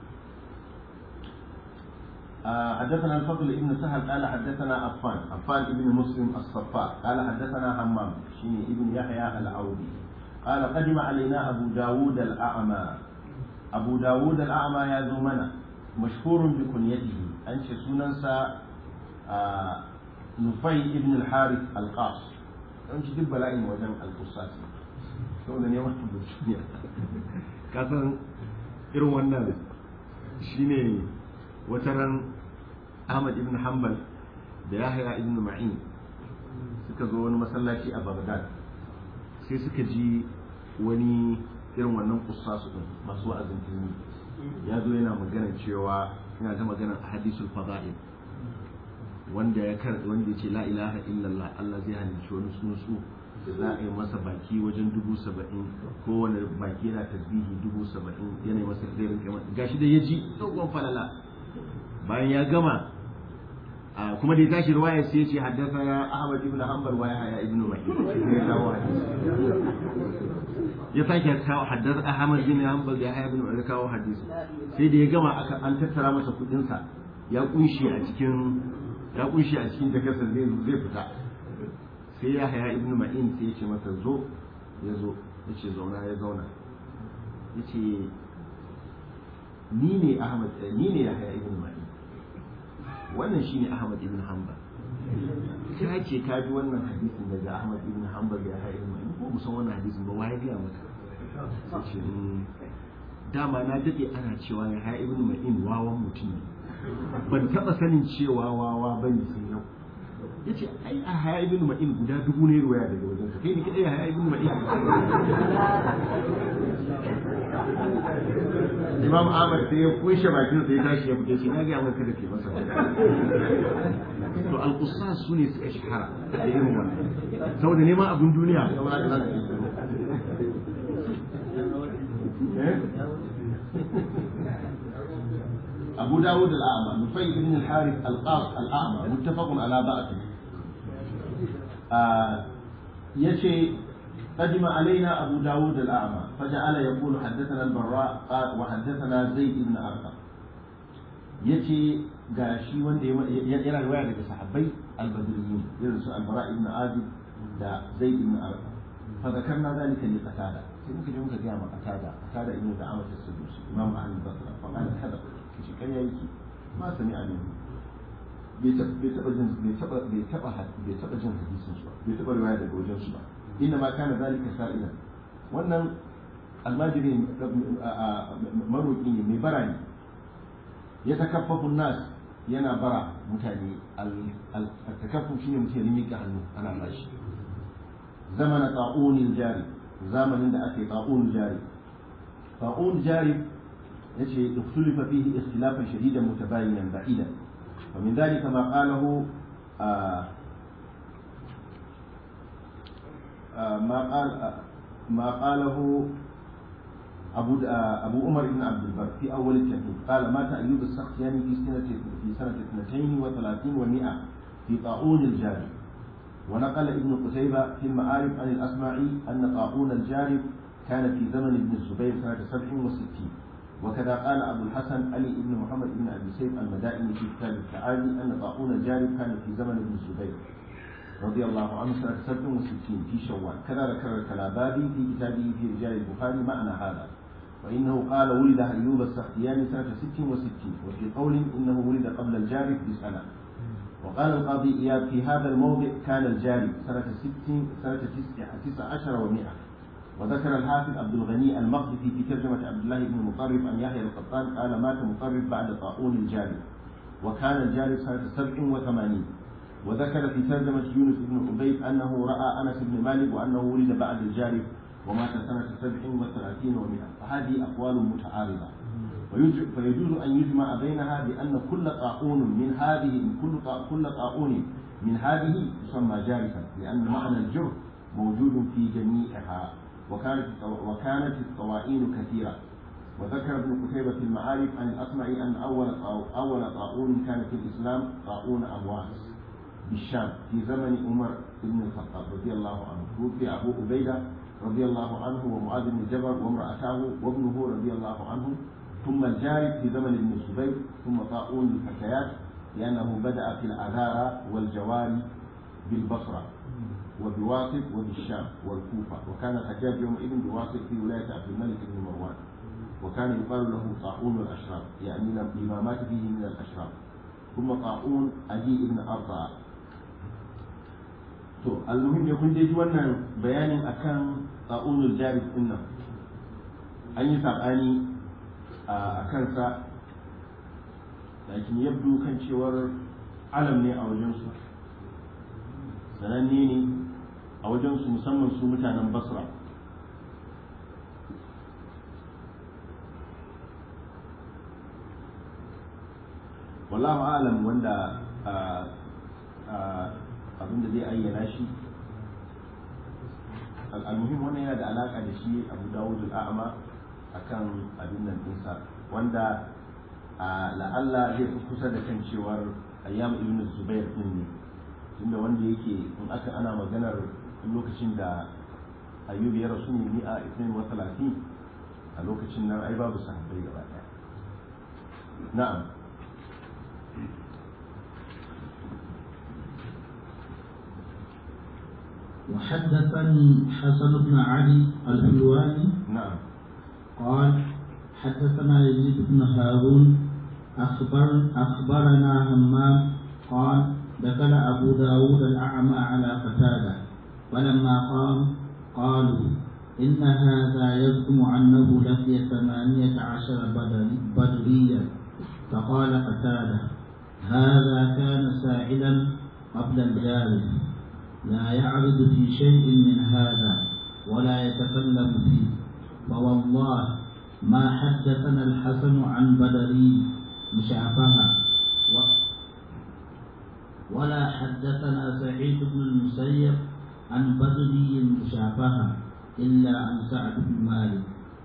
آه حدثنا الفضل ابن سهل قال حدثنا عفان عفان ابن مسلم الصفاء قال حدثنا همام شيني ابن يحيى العودي قال قدم علينا أبو داود الأعمى أبو داود الأعمى يا زمنا مشهور بكنيته أنش سننسى آه نفي ابن الحارث القاص أنش دب لائم وجن القصاص سوى ne wata duniya kasan irin wannan shine wata ran Ahmad ibn Hanbal da Yahya ibn Ma'in suka zo wani masallaci a Baghdad sai suka ji wani irin wannan kussasu din masu wa'azin tuni ya zo yana magana cewa yana ta magana a hadisul fada'il wanda ya kar wanda ya ce la ilaha illallah Allah zai halicci wani tsuntsu da za a yi masa baki wajen dubu saba'in kowane baki yana tasbihi dubu saba'in yana masa zai rinka masa gashi da ya ji dogon falala bayan ya gama kuma da ya tashi ruwaya sai ya ce haddasa ya Ahmad ibn Hanbal wa Yahya ibn Ma'in sai ya kawo hadisi ya sake kawo haddasa Ahmad ibn Hanbal da Yahya ibn Ma'in kawo hadisi sai da ya gama aka an tattara masa kudin sa ya kunshi a cikin ya kunshi a cikin jakarsa zai zai fita sai ya haya ibnu ma'in sai ya ce masa zo ya zo ya ce zauna ya zauna ya ce ni ne ahmad ni ne ya haya ibnu ma'in wannan shine Ahmad ibn Hanbal ka ce ka ji wannan hadisin daga Ahmad ibn Hanbal ya haɗe mai ko musan wannan hadisin ba wai ga maka sai ce "Mm, dama na dade ana cewa ya haɗe ibn Ma'in wawan mutum ne ban taba sanin cewa wawa bane sai yau yace ai a haya ibn ma'in guda dubu ne ruwaya daga wajen sa kai ne kadai haya ibn ma'in Imam Ahmad sai ya kushe bakin sa ya tashi ya fito shi na ga maka da ke masa to al-qussas sune suka shahara da irin wannan saboda neman abin duniya saboda haka za su yi Eh? أبو داود الأعمى نفيل بن الحارث القاص الأعمى متفق على ضعفه آه يشي قدم علينا أبو داود الأعمى فجعل يقول حدثنا البراء قال وحدثنا زيد بن أرقم يشي gashi wanda yana riwaya daga sahabbai albadriyin irin su albara ibn azib da zaid ibn arqam fa zakarna zalika li qatada sai muka je muka ga ma qatada qatada ibn da'amat as-sudusi imam ahli basra fa qala hada shi ƙarya yake ma sami a nemi bai taɓa jin bai taɓa bai taɓa bai taɓa jin hadisin su ba bai taɓa riwaya daga wajen su ba inna ma kana zalika sa'ilan wannan almajiri maroƙi ne mai bara ne ya takaffafu nas yana bara mutane al-takaffu shine mutum ya miƙa hannu ana bashi zamana ta'unil jari zamanin da aka yi ta'unil jari ta'unil jari يجي اختلف فيه اختلافا شديدا متباينا بعيدا ومن ذلك ما قاله آه آه ما قال آه ما قاله أبو أبو عمر بن عبد البر في أول التهذيب قال مات أيوب السختياني في سنة في سنة 32 و100 في طاعون الجارب ونقل ابن قتيبة في المعارف عن الأسماعي أن طاعون الجارب كان في زمن ابن الزبير سنة 67 وكذا قال أبو الحسن علي بن محمد بن أبي سيف المدائني في كتاب التعالي أن طاعون الجارب كان في زمن ابن الزبير رضي الله عنه سنة 67 في شوال كذا ذكر الكلابابي في كتابه في رجال البخاري معنى هذا وإنه قال ولد أيوب السختياني سنة 66 وفي قول إنه ولد قبل الجارب بسنة وقال القاضي إياب في هذا الموضع كان الجارب سنة 60 سنة 19 و100 وذكر الحافظ عبد الغني المقدسي في ترجمة عبد الله بن مطرف عن يحيى القطان قال مات مطرف بعد طاعون الجارب وكان الجارب سنة 87 وذكر في ترجمة يونس بن عبيد أنه رأى أنس بن مالك وأنه ولد بعد الجارب ومات سنة 37 و100 فهذه أقوال متعارضة فيجوز أن يجمع بينها بأن كل طاعون من هذه كل كل طاعون من هذه يسمى جارفا لأن معنى الجرح موجود في جميعها وكانت وكانت الطواعين كثيرة وذكر ابن قتيبة في المعارف عن الأصمع أن أول أول طاعون كان في الإسلام طاعون أمواس بالشام في زمن عمر بن الخطاب رضي الله عنه توفي أبو عبيدة رضي الله عنه ومعاذ بن جبل وامرأته وابنه رضي الله عنه ثم الجارب في زمن ابن الزبير ثم طاعون الفتيات لأنه بدأ في العذارى والجواري بالبصرة وبواسط وبالشام والكوفة وكان الحجاج يومئذ بواسط في ولاية عبد الملك بن مروان وكان يقال له طاعون الأشراف يعني لما مات فيه من الأشراف ثم طاعون أدي بن أرطى to almuhim ne kun ji wannan bayanin akan ta'unul jarif din nan an yi sabani a kansa lakin yabdu kan cewar alam ne a wajensu sananne ne a wajensu musamman su mutanen basra wallahu alam wanda abinda zai ayyana shi al'almuhim wannan yana da alaka da shi abu dawud al'a'ama akan abin nan ɗinsa wanda la'alla zai fi kusa da kan cewar ayyam ibn zubair din ne tunda wanda yake in aka ana maganar lokacin da ayyub ya rasu ne ni a isnin wa talatin a lokacin nan ai babu sahabbai gaba ɗaya na'am وحدثني حسن بن علي الحلواني نعم قال حدثنا يزيد بن هارون أخبر أخبرنا همام قال دخل أبو داود الأعمى على قتادة فلما قام قالوا إن هذا يزعم أنه لقي ثمانية عشر بدري بدريا فقال قتادة هذا كان سائلا قبل الجاري لا يعرض في شيء من هذا ولا يتكلم فيه فوالله ما حدثنا الحسن عن بدري مشافهة ولا حدثنا سعيد بن المسيب عن بدري مشافهة إلا عن سعد بن مالك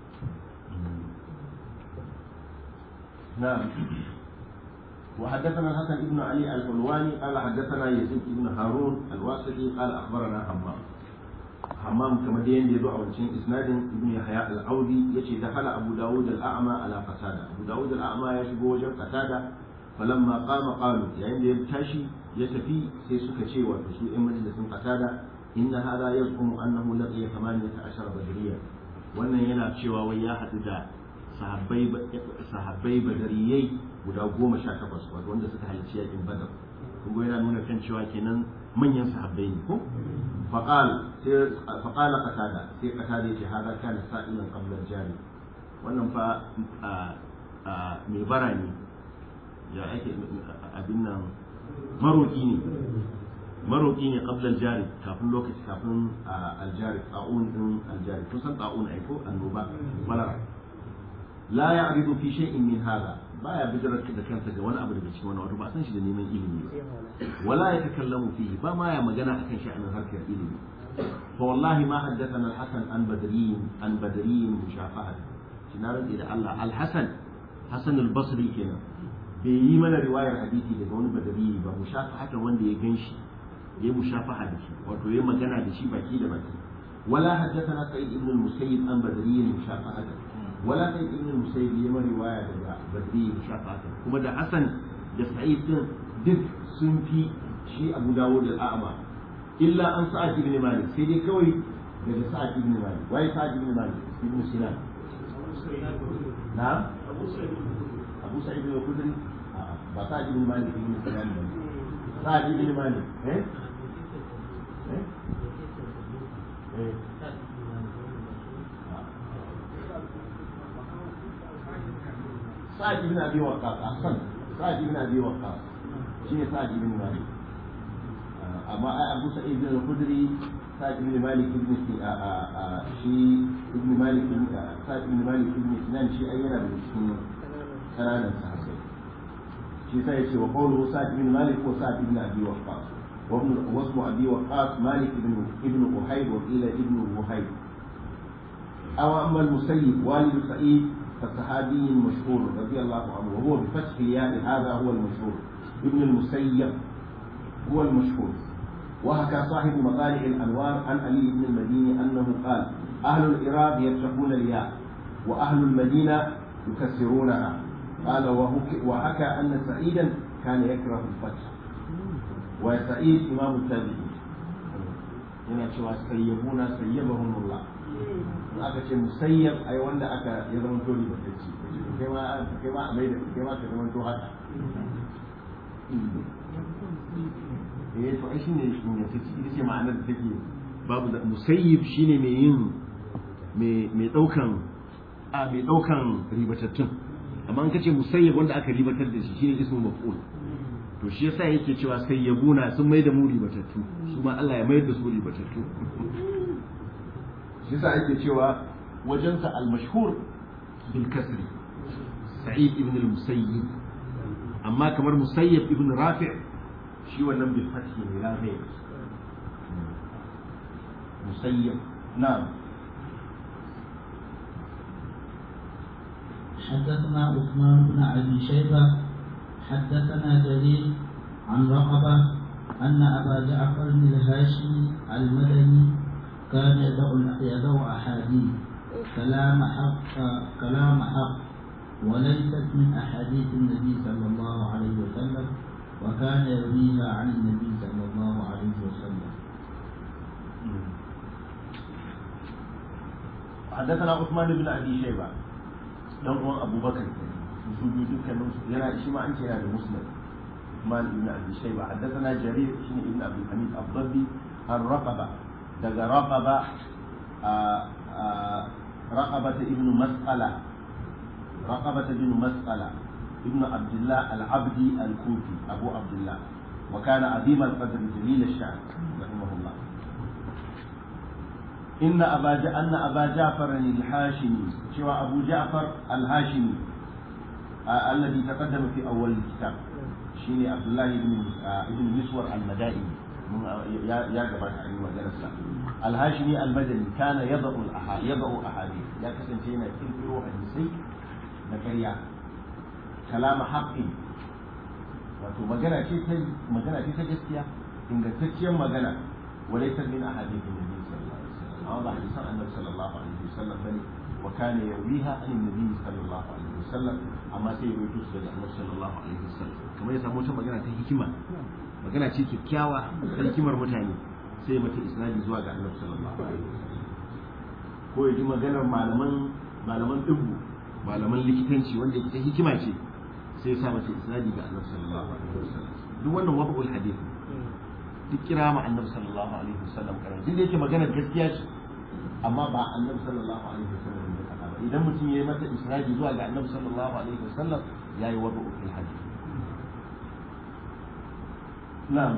نعم وحدثنا الحسن بن علي الحلواني قال حدثنا يزيد بن هارون الواسطي قال اخبرنا حمام حمام كما دين يدعو عن شين اسناد ابن يحيى العودي يشي دخل ابو داود الاعمى على قتاده ابو داود الاعمى يشبه وجه قتاده فلما قام قالوا يعني يتاشي يتفي سي suka ce wato su ɗan majalisin qatada inna hada yazqumu annahu laqiya 18 badriya wannan yana cewa wai ya haɗu da sahabbai sahabbai badariyai guda goma sha takwas wato wanda suka halarci yakin badar kuma yana nuna kan cewa kenan manyan sahabbai ne ko faqal sai faqala qatada sai qatada yace hada kana sa'ilan qabla jari wannan fa mai bara ne ya ake abin nan maroki ne maroki ne qabla jari kafin lokaci kafin aljari ta'un din aljari kun san ta'un ai ko annoba malara la ya'ridu fi shay'in min hada baya bijirar da kansa ga wani abu daga cikin wani wato ba san shi da neman ilimi ba wala ya takallamu fihi ba ma ya magana akan sha'anin harkar ilimi fa wallahi ma haddathana al-hasan an badriyin an badriyin mushafahat na rantsi da Allah al-hasan hasan al-basri kenan bai yi mana riwayar hadisi daga wani badari ba mushafahatan wanda ya ganshi ya mushafaha da shi wato ya magana da shi baki da baki wala haddathana sa'id ibn al-musayyib an badriyin mushafahatan wala sai ibn musayyib ya mari waya daga badri shafatan kuma da hasan da sa'id din duk sun fi shi abu dawud al-a'ma illa an sa'ad ibn malik sai dai kawai daga sa'ad ibn malik wai sa'ad ibn malik ibn sinan na abu sa'id ibn khudri ba sa'ad ibn malik ibn sinan ba sa'ad ibn malik eh eh eh سعد بن ابي وقاص احسن سعد بن ابي وقاص شنو سعد بن مالك اما ابو سعيد بن الخدري سعد بن مالك بن شي ابن مالك بن سعد بن مالك بن سنان شي اينا من cikin kananan sahabbai shi sai yace wa qawluhu sa'd bin malik wa sa'd bin abi waqqas wa ibn wasmu abi waqqas malik ibn ibn uhayb wa qila ibn uhayb aw amma al-musayyib walid sa'id فالصحابي مشهور رضي الله عنه وهو بفتح الياء هذا هو المشهور ابن المسيب هو المشهور وحكى صاحب مطالع الانوار عن علي بن المديني انه قال اهل العراق يتقون الياء واهل المدينه يكسرونها قال وحكى ان سعيدا كان يكره الفتح وسعيد امام التابعين yana cewa sayyabuna sayyabahumullah in aka ce musayyab ai wanda aka ya zama to ribatacci kai ma kai ma mai da kai ma ka zama to haka eh to ai shine ingantacci ita ce ma'anar da take babu da musayyib shine mai yin mai mai daukan a mai daukan ribatattun amma an kace musayyib wanda aka ribatar da shi shine ismu maf'ul to shi yasa yake cewa sayyabuna sun mai da mu ribatattu su ma Allah ya mayar da su ribatattu shi yasa ake cewa wajensa al-mashhur bil kasri sa'id ibn al-musayyib amma kamar musayyib ibn rafi' shi wannan bil fathi ne la ghayr musayyib na'am حدثنا عثمان بن ابي شيبه حدثنا جرير عن رقبه ان ابا جعفر الهاشمي المدني كان يدع يدع احاديث كلام حق كلام حق وليست من احاديث النبي صلى الله عليه وسلم وكان يرويها عن النبي صلى الله عليه وسلم حدثنا عثمان بن ابي شيبه dan uwan abubakar su biyu dukkanin su yana shi ma an ce yana da musnad Usman ibn Abi Shayba haddathana Jarir shine ibn Abi Hamid Abdabbi ar-Raqaba daga Raqaba رقبة ابن مسألة رقبة ابن مسألة ابن عبد الله العبدي الكوفي أبو عبد الله وكان عظيم القدر جليل الشأن رحمه الله إن أبا ج... أن أبا جعفر الهاشمي سوى أبو جعفر الهاشمي آه الذي تقدم في أول الكتاب شيني عبد الله بن آه ابن مسور المدائي يا يا جماعة المجلس الهاشمي المدني كان يضع الأحا يضع أحاديث يا كسن شينا كنترو حديثي نكريا كلام حق wato magana ce ta magana ce ta gaskiya ingantacciyar magana walaysa min ahadithin nabi sallallahu alaihi wasallam amma ba hadisan annabi sallallahu alaihi wasallam bane wa kana yawiha an nabi sallallahu alaihi wasallam amma sai ya rubuta su daga annabi sallallahu alaihi wasallam kamar ya samu wata magana ta hikima magana ce kyakkyawa ta hikimar mutane sai mata isnadi zuwa ga annabi sallallahu alaihi wasallam ko ya ji maganar malaman malaman dubbu malaman likitanci wanda ita hikima ce sai ya sa mata isnadi ga annabi sallallahu alaihi wasallam duk wannan wabul hadith duk kira ma annabi sallallahu alaihi wasallam karan duk da yake maganar gaskiya ce amma ba annabi sallallahu alaihi wasallam ya faɗa ba idan mutum ya yi mata isnadi zuwa ga annabi sallallahu alaihi wasallam yayi wabul hadith na'am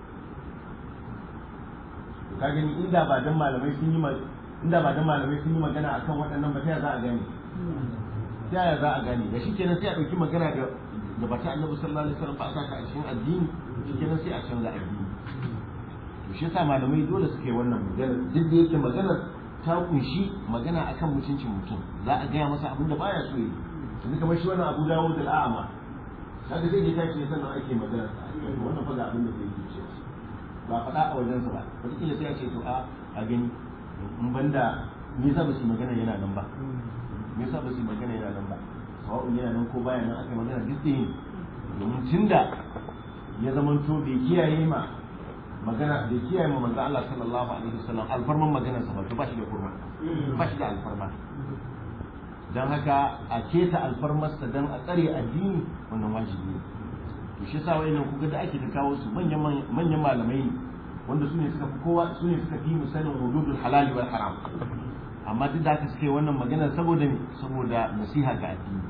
ka gani inda ba dan malamai sun yi inda ba dan malamai sun yi magana akan waɗannan ba ta za a gane ta yaya za a gane da shikenan sai a ɗauki magana da da bata annabi sallallahu alaihi wasallam ba a saka a cikin addini shikenan sai a canza addini to shi yasa malamai dole suka yi wannan magana duk da yake maganar ta kunshi magana akan mutuncin mutum za a gaya masa abin da baya so yi yanzu kamar shi wannan abu dawo da al'ama kaga sai ya tashi sannan ake magana wannan fa ga abin da zai yi cewa ba faɗa a wajensa ba wataƙila sai a ce to a a gani in banda me yasa ba su magana yana nan ba me yasa ba su magana yana nan ba sawa'un yana nan ko baya nan aka magana duk da yin domin tunda ya zamanto bai kiyaye ma magana bai kiyaye ma manzo Allah sallallahu alaihi wasallam alfarman maganar sa ba to ba shi da kurma ba shi da alfarma dan haka a keta alfarmarsa dan a tsare addini wannan wajibi ne to shi yasa wayannan kuga da ake ta kawo su manyan manyan malamai ne wanda su ne suka fi kowa su ne suka fi mu sanin hududul halali wal haram amma duk da haka suke wannan magana saboda me saboda nasiha ga addini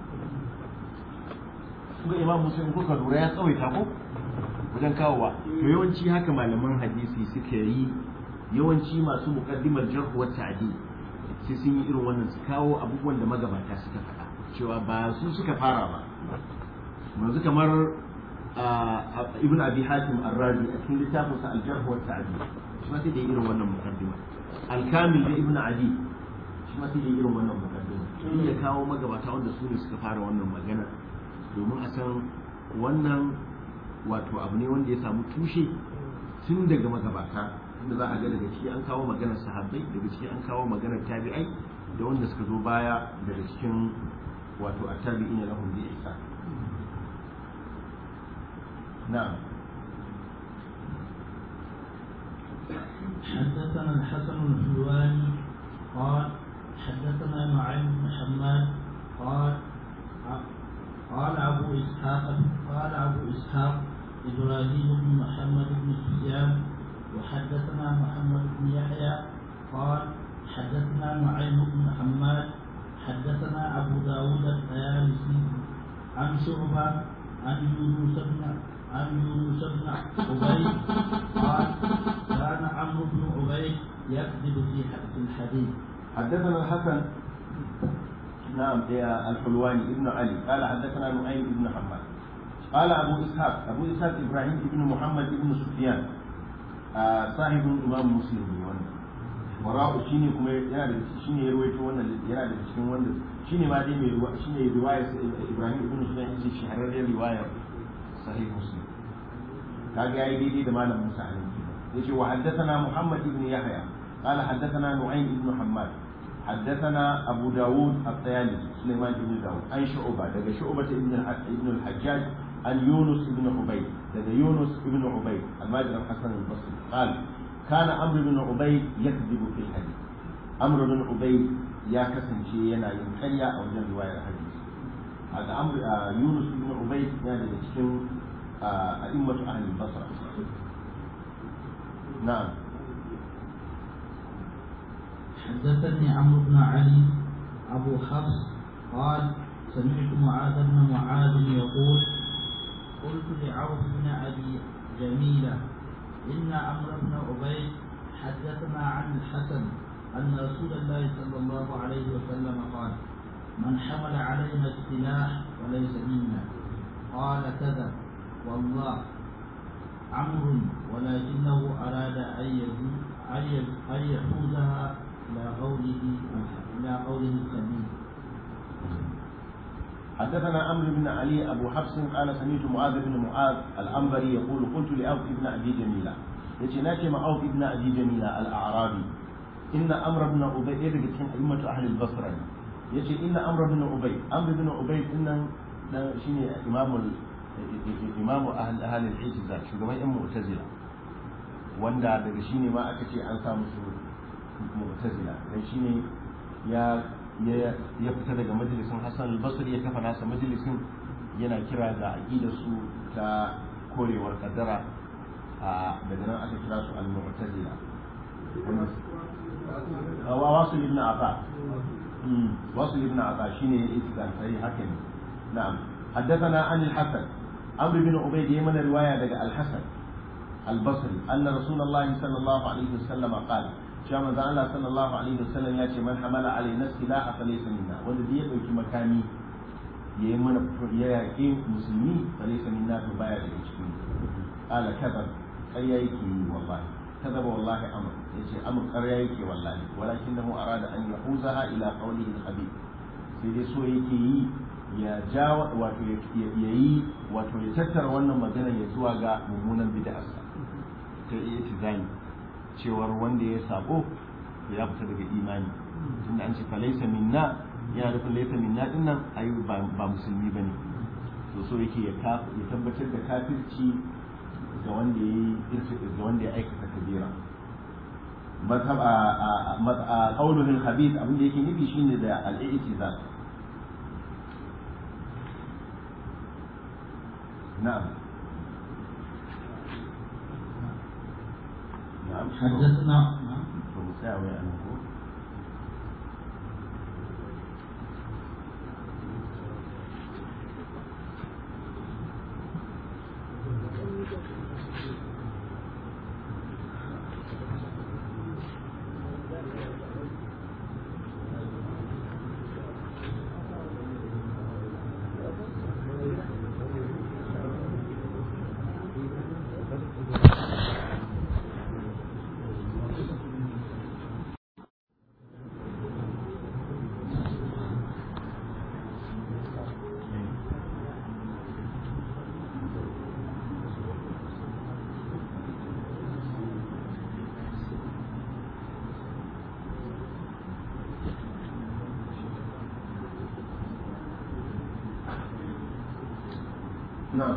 kuga imam muslim kuka lura ya tsawaita ko wajen kawowa to yawanci haka malaman hadisi suka yi yawanci masu muqaddimar jarh wa ta'dil sai sun yi irin wannan su kawo abubuwan da magabata suka faɗa cewa ba su suka fara ba yanzu kamar ibn abi hatim ar-razi a cikin littafin sa al-jarh wa ta'dil shi ma sai da irin wannan muqaddima al-kamil da ibn adi shi ma sai da irin wannan muqaddima shi ya kawo magabata wanda su ne suka fara wannan magana domin a san wannan wato abu ne wanda ya samu tushe tun daga magabata inda za a ga daga ciki an kawo maganar sahabbai daga ciki an kawo maganar tabi'ai da wanda suka zo baya daga cikin wato at-tabi'ina lahum bi ihsan نعم حدثنا الحسن الحلواني قال حدثنا نعيم بن حماد قال قال أبو إسحاق قال أبو إسحاق إبراهيم بن محمد بن سفيان وحدثنا محمد بن يحيى قال حدثنا نعيم بن حماد حدثنا أبو داود الطيالسي عن شعبة عن يونس بن عن يونس بن عبيد قال كان عمرو بن عبيد يكذب في حق الحديث حدثنا الحسن نعم يا الحلواني ابن علي قال حدثنا نعيم بن حماد قال ابو اسحاق ابو اسحاق ابراهيم بن محمد بن سفيان آه صاحب الامام مسلم wannan wara'u shine kuma yana da shine ya rawaito wannan yana da cikin wanda shine ma dai mai shine riwayar Ibrahim ibn Sufyan yace shahararren riwayar sahih muslim kaga yayi daidai da malam Musa alaihi yace wa haddathana Muhammad ibn Yahya قال حدثنا نعيم بن حماد حدثنا أبو داود الطيالسي سليمان بن داود عن شعبة لدى شعبة ابن ابن الحجاج عن يونس بن عبيد لدى يونس بن عبيد الماجر الحسن البصري قال كان عمرو بن عبيد يكذب في الحديث عمرو بن عبيد يا كسن شيء ينا ينحيا أو من رواية الحديث da amr yunus ibn ubayd yana daga cikin a'immatu ahli basra na'am حدثني عمرو بن علي أبو حفص قال سمعت معاذ بن معاذ يقول قلت لعوف بن أبي جميلة إن عمرو بن عبيد حدثنا عن الحسن أن رسول الله صلى الله عليه وسلم قال من حمل علينا السلاح وليس منا قال كذا والله عمرو ولكنه أراد أن أن يحوزها إلى قوله إلى قوله الخبيث حدثنا عمرو بن علي ابو حفص قال سمعت معاذ بن معاذ الانبري يقول قلت لعوف بن ابي جميله yace na ce ma'auf ibn abi jamila al-a'rabi inna amr ibn ubay ɗaya daga cikin a'immatu ahli al-basra ne yace inna amr ibn ubay amr ibn ubay dinnan dan shine imamul imamu ahli ahli al-ijza shugaban yan mu'tazila wanda daga shine ma aka ce an sa musu mu'tazila dan shine ya ya fita daga majalisin Hassan al-Basri ya kafa nasa majalisin yana kira ga aqidar su ta korewar kaddara a daga nan aka kira su al-mu'tazila wa wasu ibn Afa wasu ibn Afa shine ya istiqan sai haka ne na'am حدثنا عن الحسن عمرو بن عبيد يمن رواية دقى الحسن البصري أن رسول الله صلى الله عليه وسلم قال cewa manzo Allah sallallahu alaihi wasallam ya ce man hamala alaina silaha falaysa minna wanda zai dauki makami ya yi mana ya yaƙi musulmi falaysa minna to baya daga cikin ala kadab ƙarya yake yi wallahi kadaba wallahi amr yace amr ƙarya yake wallahi walakinahu arada an yahuzaha ila qawlihi al-habib sai dai so yake yi ya ja wato ya yi wato ya tattara wannan magana ya zuwa ga mummunan bid'arsa ta iya tizani cewar wanda ya sabo ya fita daga imani tunda an ce falaisa minna yana nufin laisa minna din nan ai ba musulmi bane to so yake ya ya tabbatar da kafirci ga wanda ya ga wanda ya aikata kabira mazhab a qauluhu al-khabith abin da yake nufi shine da al-i'tizal na'am نعم حدثنا ومساوي أنه نعم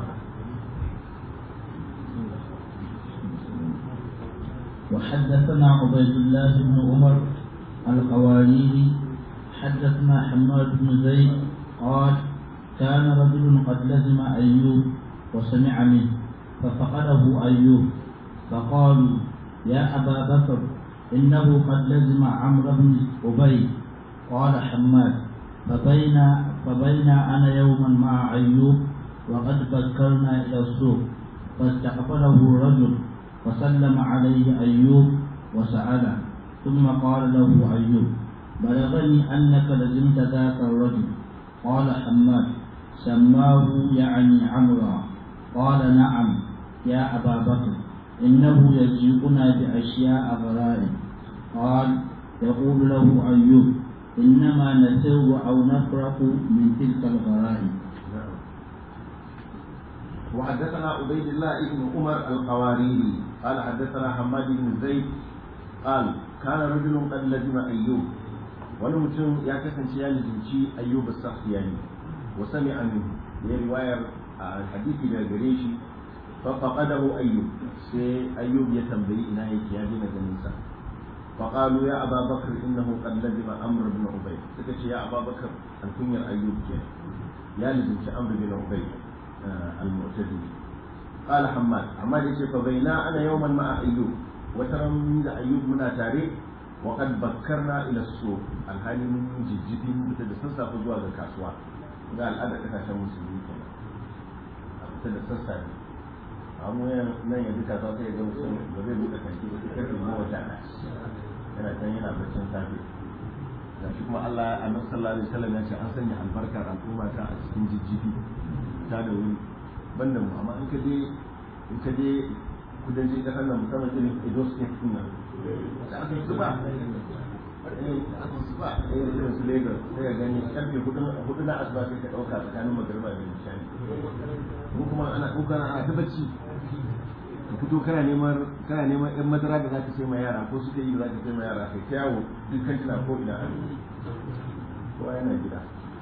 وحدثنا عبيد الله بن عمر القواريري حدثنا حماد بن زيد قال كان رجل قد لزم أيوب وسمع منه ففقده أيوب فقالوا يا أبا بكر إنه قد لزم عمرو بن أبي قال حماد فبين فبين أنا يوما مع أيوب وقد بكرنا إلى السوق فاستقبله رجل فسلم عليه أيوب وسأله ثم قال له أيوب بلغني أنك لزمت ذاك الرجل قال حماد سماه يعني عمرا قال نعم يا أبا بكر إنه يجيئنا بأشياء غرائب قال يقول له أيوب إنما نسر أو نفرق من تلك الغرائب نعم وحدثنا عبيد الله بن عمر القواريري قال حدثنا حماد بن زيد قال كان رجل قد لزم ايوب wani mutum ya kasance ya lizinci ayyub as-sakhtiyani wa sami'a minhu ya riwayar hadisi daga gare shi fa faqadahu ayyub sai ayyub ya tambayi ina yake ya dina ganin sa فقالوا يا أبا بكر إنه قد لزم أمر بن عبيد سكت يا أبا بكر الكنية أيوب كان يا لزم أمر بن عبيد آه المعتدي قال حماد حماد يقول فبينا أنا يوما مع أيوب وترى من أيوب من تاريخ وقد بكرنا إلى السوق الحالي من جدي متدسسة فزوا الكاسوا قال هذا كتاشا مسلمين كنا متدسسة amma nan yanzu ka za ta yi gama sun ba zai buɗe kanti ba sai karfe goma sha ɗaya yana can yana baccin safe da shi kuma Allah a nan sallallahu alaihi wasallam ya ce an sanya albarkar al'umma ta a cikin jijjifi ta da wuri banda mu amma in ka je in ka je kudancin kasar nan musamman irin Edo State din nan da aka yi zuba aka zuba irin su Lagos sai ka gani karfe hudu na asuba sai ka ɗauka tsakanin magariba da nishani mu kuma ana ɗauka ana ta bacci ka fito kana neman kana neman yan madara da zaka sai ma yara ko suke yi da zaka sai ma yara kai ta yawo duk kan tana ko ina an kowa yana gida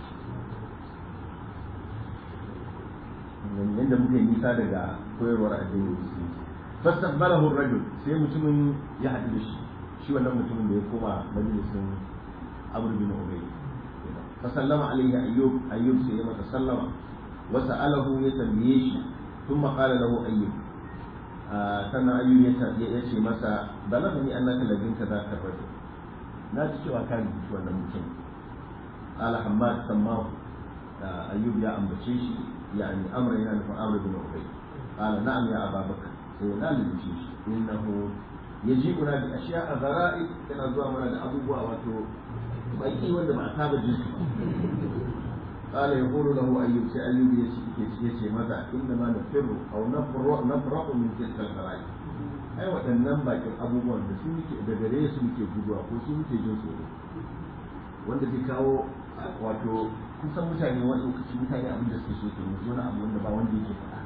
yadda muka yi nisa daga koyarwar addinin musulunci fastaqbalahu ar-rajul sai mutumin ya haɗu da shi shi wannan mutumin da ya koma majalisin Amr bin Ubay fa sallama alayhi ayyub ayyub sai ya masa sallama wa sa'alahu ya tambaye shi thumma qala lahu ayyub sannan ayyub ya ce masa balagani annaka ladinka zaka rajul na ji cewa ka rubuci wannan mutum qala hammad sammahu ayyub ya ambace shi يعني امر يعني في امر بن ابي قال نعم يا ابا بكر سينا للجيش انه يجيبنا باشياء غرائب كان زوا من ابو بوا واتو baki wanda ba a saba jin su قال يقول له ايوب سي ايوب yace maza inna ma nafirru aw nafru nafraqu min tilka al-gharaib ai waɗannan bakin abubuwan da su muke da gare su muke guduwa ko su muke jin tsoro wanda zai kawo wato kusan mutane wani lokaci mutane abin da suke so ke musu wani abu wanda ba wanda yake faɗa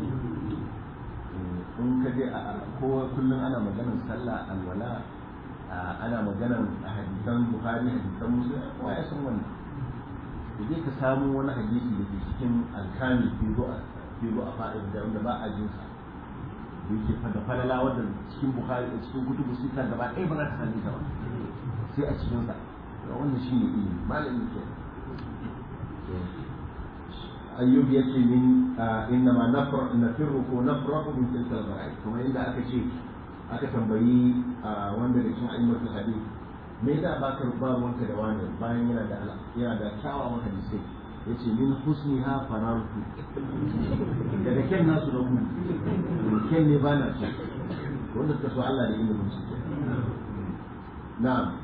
in ka je a ko kullum ana maganar sallah alwala ana maganar hadisan buhari hadisan musulun kowa ya san wannan da je ka samu wani hadisi da ke cikin alkami filo a fa'in da wanda ba a jin sa da yake fada falala wanda cikin buhari cikin kutubu sita gaba ɗaya ba za ta sami ta ba sai a cikin sa wannan shi ne ilimi malami kenan ayyub ya ce min inna ma nafirru ko nafraku min tilka al kuma inda aka ce aka tambayi wanda da cikin ayyukan hadith me da baka ba wanka da wani bayan yana da yana da kyawawan hadisai yace min husniha farartu daga kyan nasu na gudu kyan ne ba na ce wanda suka so Allah da ilimin su na'am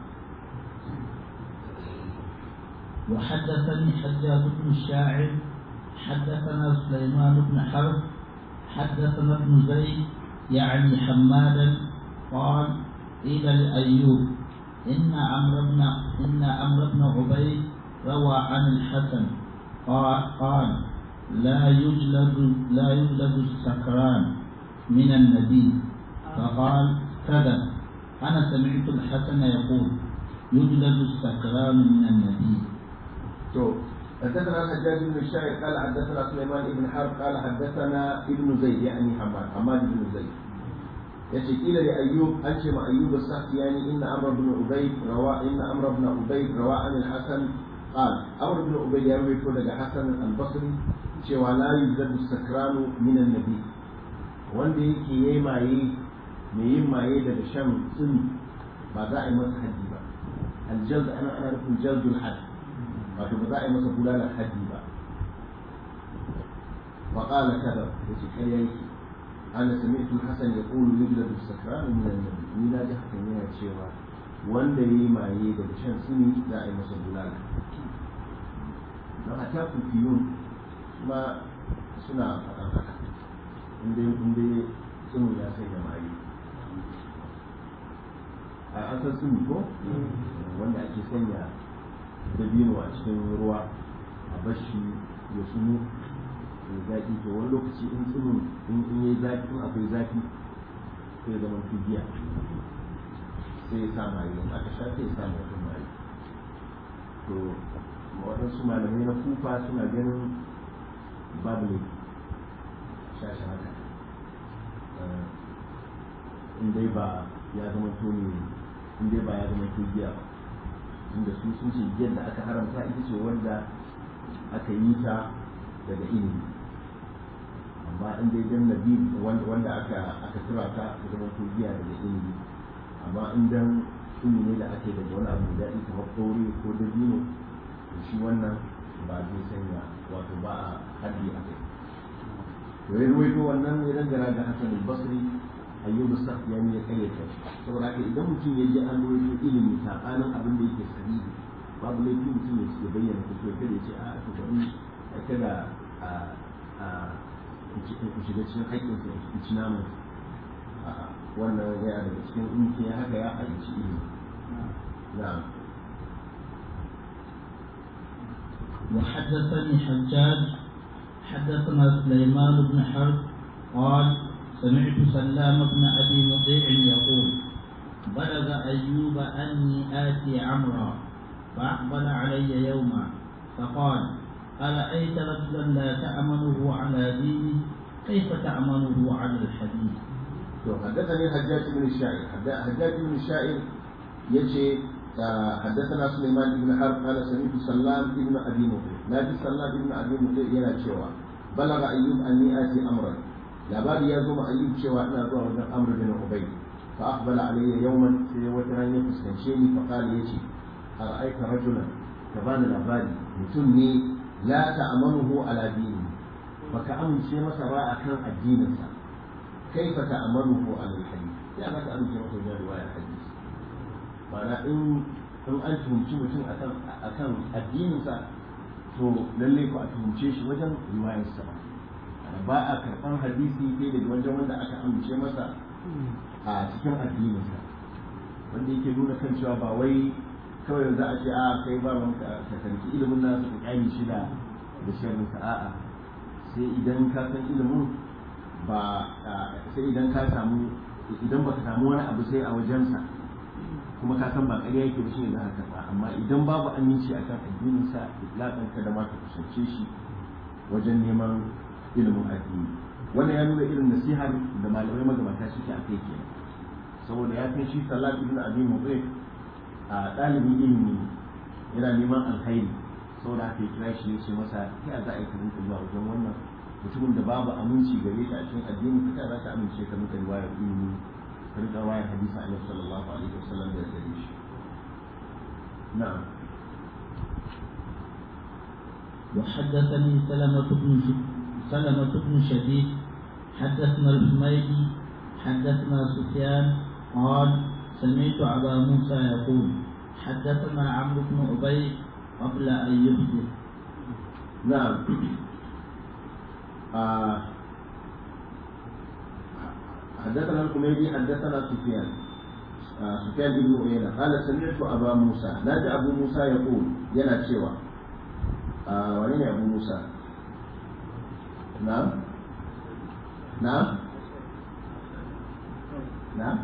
وحدثني حجاج بن الشاعر حدثنا سليمان بن حرب حدثنا ابن زيد يعني حمادا قال قيل لأيوب إن عمرو بن إن عمرو بن عبيد روى عن الحسن قال قال لا يجلد لا يجلد السكران من النبي فقال كذا أنا سمعت الحسن يقول يجلد السكران من النبي تو حدثنا الحجاج بن الشاعر قال حدثنا سليمان بن حرب قال حدثنا ابن زيد يعني حماد حماد بن زيد yace kila da ayyub an ce ma ayyub as-sakhtiyani inna amr ibn ubayd rawa inna amr ibn ubayd rawa an al-hasan qal amr ibn ubayd ya rawaito daga hasan al-basri cewa la yuzadu sakranu min an-nabi wanda yake yayi maye mai yin maye daga shan tsini ba za a yi masa haddi ba al-jald ana ana rufin jaldul hadd wato ba za a yi masa bulalar haddi ba wa qala kadab yace kai yake ana sami'tu hasan yaqulu yujladu as-sakran min an-nabi ni na ji hakan yana cewa wanda yayi maye daga shan suni za a yi masa bulala don a ta kufiyun kuma suna faɗan haka inda inda sunu ya kai da maye a asar sunu ko wanda ake sanya dabino a cikin ruwa a bashi ya sunu ya zafi to wani lokaci in tsinin in in yi zafi in akwai zafi sai zama tugiya sai ya sa maye in aka sha sai ya sa mutum maye to waɗansu malamai na kufa suna ganin babu ne sha shi haka in dai ba ya zama to ne in dai ba ya zama to giya ba inda su sun ce giyar da aka haramta ita ce wanda aka yi ta daga ilimi amma in dai dan nabi wanda aka aka tura ta ta zama to giya daga ilimi amma in dan ilimi ne da ake daga wani abu da ita kamar kore ko dabino to shi wannan ba zai sanya wato ba a haddi a kai to ya ruwaito wannan ya dangana ga Hassan al-Basri ayyub as-sakhyani ya kayyata saboda haka idan mutum ya je an ruwaito ilimi sabanin abin da yake sahihi babu laifi mutum ya ce bayyana ko to kada ya ce a to bari kada a a ku shiga cikin haƙƙin ku ci namu wannan ya daga cikin in ke haka ya aiki ilimi na'am وحدثني حجاج حدثنا سليمان بن حرب قال سمعت سلام بن ابي مطيع يقول بلغ ايوب اني اتي عمرا فاقبل علي يوما فقال ارايت رجلا لا تامنه على ديني كيف تامنه على الحديث حدثني حجاج بن الشاعر حجاج بن الشاعر يجي حدثنا سليمان بن حرب قال سمعت سلام بن ابي مطيع نادي سلام بن ابي مطيع yana cewa بلغ ايوب اني اتي امرا labari ya zo ma ayyub cewa ina zuwa wajen amr bin ubay fa aqbala alayya yawman sai wata ran ya fuskance ni fa qala yace ara'aita rajulan ka bani labari mutum ne la ta'amanuhu ala dini baka amince masa ba akan addininsa kaifa ta'amanuhu ala alhadith ya ba ka amince masa wajen riwayar hadisi ma'ana in in an tuhumci mutum akan akan addininsa to lalle ko a tuhumce shi wajen riwayarsa ba ba a karɓar hadisi sai daga wajen wanda aka amince masa a cikin addininsa wanda yake nuna kan cewa ba wai kawai za a ce a kai ba man ka kanki ilimin nasu ka kyale shi da da sharrin sa a'a sai idan ka san ilimin ba sai idan ka samu idan baka samu wani abu sai a wajensa kuma ka san ba ƙarya yake ba shi ne za ka karɓa amma idan babu aminci akan addininsa itlaqan ka da ma ka kusance shi wajen neman ilimin addini wannan ya nuna irin nasihar da malamai magabata suke a kai kenan saboda ya kai shi salat ibn abi mubarak a ɗalibin ilimi yana neman alkhairi saboda haka ya kira shi ya ce masa ya za a yi karin zuwa wajen wannan mutumin da babu aminci gare shi a cikin addini ka za ka amince ka rinka riwayar ilimi ka rinka riwayar hadisi annabi sallallahu alaihi wasallam da gare shi na'am وحدثني سلمة بن سلمة بن شديد حدثنا الحميدي حدثنا سفيان قال سمعت أبا موسى يقول حدثنا عمرو بن عبيد قبل أن يحدث نعم آه حدثنا الحميدي حدثنا سفيان آه سفيان بن عيينة قال سمعت أبا موسى نادى أبو موسى يقول ينا تشوى آه ولين أبو موسى نعم نعم نعم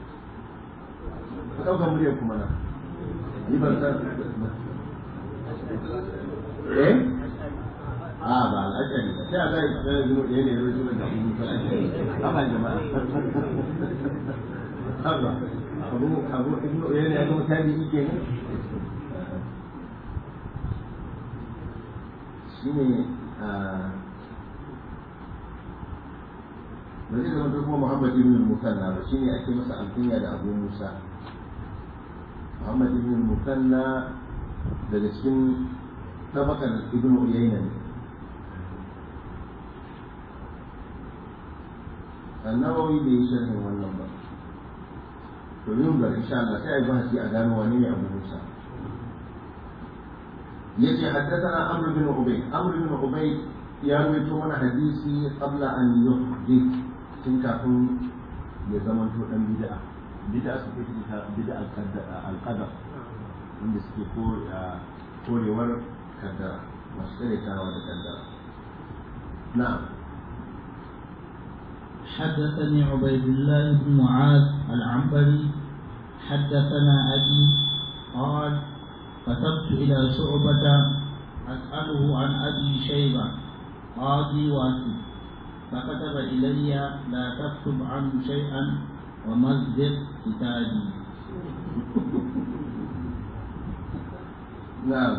ɗaukar muryar kuma na yi ban san eh a ba al'ajari ba sai a zai tsaye zuwa ɗaya ne ruwa zuwa da kuma al'ajari haba jama'a haba abu abu ibn uyayna ya zama tabi'i kenan shine ba zai zama kuma Muhammad ibn Mukanna ba shine ake masa alkunya da Abu Musa Muhammad ibn Mukanna daga cikin tabakar ibn Uyayna ne annawawi bai yi sharhin wannan ba to yin ga insha Allah sai a yi bahasi a gano wani ne Abu Musa yace haddathana Amr bin Ubay Amr bin Ubay ya rawaito mana hadisi qabla an yuhdith tun kafin ya zama to dan bid'a bid'a su ke ta bid'a al-qadar inda suke korewar kaddara masu tsarekawa da kaddara na'am حدثني عبيد الله بن معاذ العنبري حدثنا أبي قال كتبت إلى شعبة أسأله عن أبي شيبة قاضي واسف فكتب إلي لا تكتب عنه شيئا ومزق كتابي نعم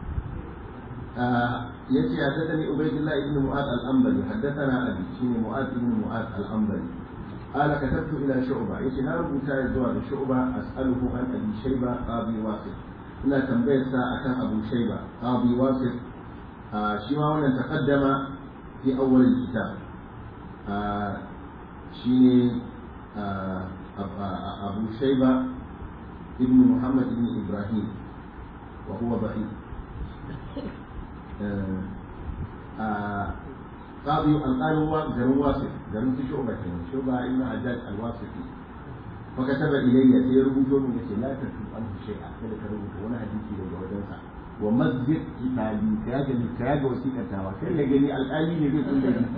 يأتي حدثني عبيد الله بن معاذ الأنبري حدثنا أبي شين معاذ بن معاذ الأنبري قال كتبت إلى شعبة يأتي نار بتاع زوال شعبة أسأله عن أبي شيبة قاضي واصف إلا تنبيه ساعة كان أبو شيبة قاضي واصف آه شيما وانا تقدم في أول الكتاب آه شيني آه أبو شيبة ابن محمد بن إبراهيم وهو ضعيف قاضي الآن هو جرم واصف جرم في شعبة شعبة ابن حجاج الواصفي فكتب إلي سيربو من يقول لا تكتب عنه شيئا كذا كربو وانا حديثي لو جوجنسا ومزق كتابي كياجا كياجا وسيكا تاوى كل جني الآلي نبي كل جني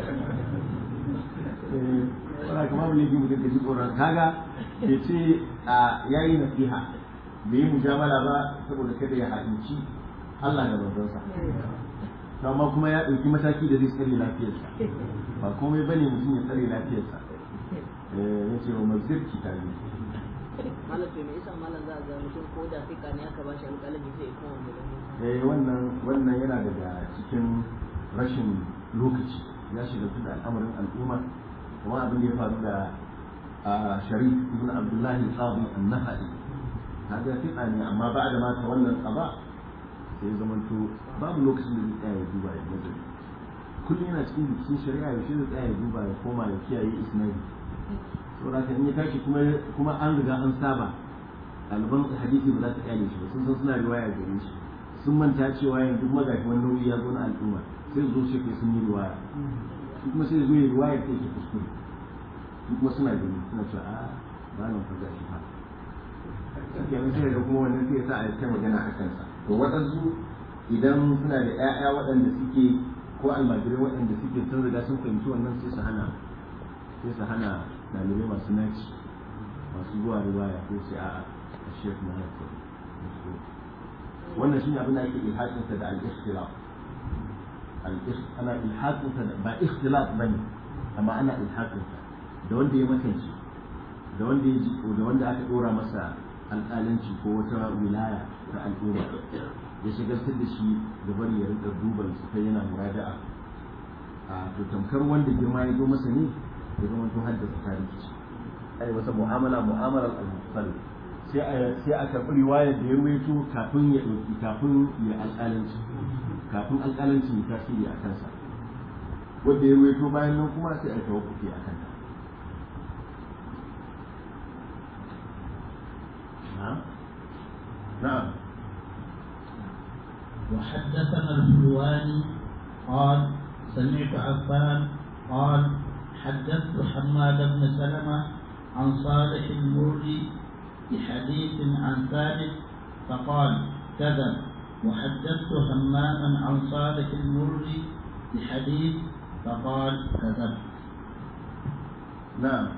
wala kuma ne mutum da ji tsoron kaga ya ce a yayi nasiha bai yi mujamala ba saboda kada ya haɗinci Allah da manzonsa amma kuma ya ɗauki mataki da zai tsare lafiyarsa ba komai bane mutum ya tsare lafiyarsa ya ce wa mazir kitabi malam to me yasa malam za a ga mutum ko da fika ne aka bashi alƙalami sai ya koma magana eh wannan wannan yana daga cikin rashin lokaci ya shiga da al'amarin al'umma kuma abin da ya faru da sharif ibn abdullahi qadi an-nahai hada fiqa ne amma ba da mata wannan qaba sai zamanto babu lokacin da zai tsaya ya duba ya nazari kullum yana cikin bikin shari'a yaushe zai tsaya ya duba ya koma ya kiyaye isnadi saboda in ya tashi kuma kuma an riga an saba ɗaliban hadisi ba za ta kyale shi ba sun san suna riwaya gare shi sun manta cewa yanzu magashi wani nauyi ya zo na al'umma sai su zo shi kai sun yi riwaya shi kuma sai zo ya riwaya ta yake kuskure su kuma suna gani suna cewa a ba nan fa gashi fa kenan sai da kuma wannan sai ya sa a ta magana a kansa to waɗansu idan suna da ƴaƴa waɗanda suke ko almajirai waɗanda suke sun riga sun fahimci wannan sai su hana sai su hana ɗalibai masu naci masu zuwa riwaya ko sai a'a a shek na haifu wannan shine abin da ake ilhaƙinsa da al-ikhtilaf ana ilhaƙinsa da ba ikhtilaf bane amma ana ilhaƙinsa da wanda ya makance da wanda ya ji da wanda aka dora masa alƙalanci ko wata wilaya ta al'umma ya shigartar da shi da bari ya rinka duban su kai yana murada'a a to tamkar wanda girma ya zo masa ne ya zama to haddasa tarihi ai wata mu'amala mu'amalar al-musalli sai a sai a karɓi riwayar da ya ruwaito kafin ya ɗauki kafin ya alƙalanci kafin alƙalanci ya tasiri a kansa wanda ya ruwaito bayan nan kuma sai a tawakkufi a kanta نعم نعم وحدثنا الحلواني قال سمعت عفان قال حدثت حماد بن سلمة عن صالح المري بحديث عن ثابت فقال كذب وحدثت هماما عن صالح المري بحديث فقال كذب نعم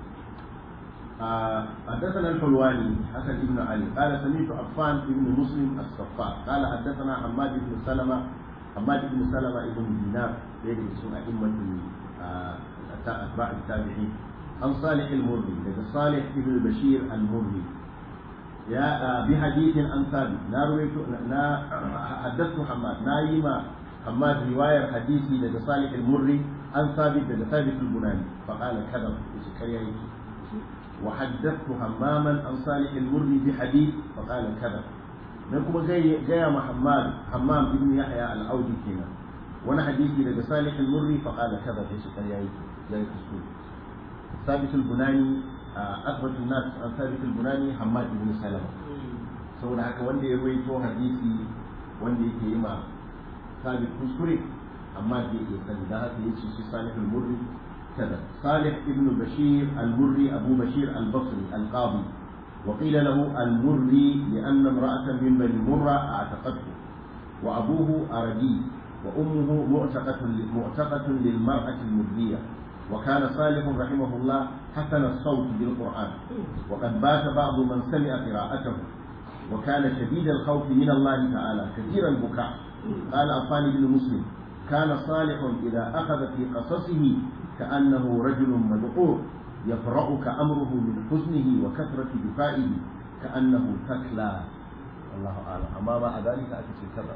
آه، حدثنا الحلواني حسن بن علي قال سمعت عفان بن مسلم الصفار قال حدثنا حماد بن سلمة حماد بن سلمة بن دينار ليس من أئمة آه، أتباع التابعين عن صالح المري لدى صالح بن بشير المري يا آه، بحديث عن ثابت نارويت نا حدثت حماد نايما حماد رواية حديثي لدى صالح المري عن ثابت لدى ثابت البناني فقال كذب كريه وحدثت هماما عن صالح المري بحديث فقال كذا نكما جاي جاي محمد حمام ابن يحيى العودي كنا وانا حديثي لدى صالح المري فقال كذا في شكر يا زي كسول ثابت البناني أثبت الناس عن ثابت البناني حماد بن سلمة saboda haka wanda ya ruwaito hadisi wanda yake yi ma sabit kuskure amma da yake sani da haka yace shi salihul murri كذا صالح ابن بشير المري أبو بشير البصري القاضي وقيل له المري لأن امرأة من بني مرة اعتقته وأبوه أردي وأمه معتقة معتقة للمرأة المرية وكان صالح رحمه الله حسن الصوت بالقرآن وقد بات بعض من سمع قراءته وكان شديد الخوف من الله تعالى كثير البكاء قال عفان بن مسلم كان صالح إذا أخذ في قصصه كأنه رجل مذعور يفرعك أمره من حزنه وكثرة دفائه كأنه تكلى الله أعلم أما مع ذلك أكثر كذا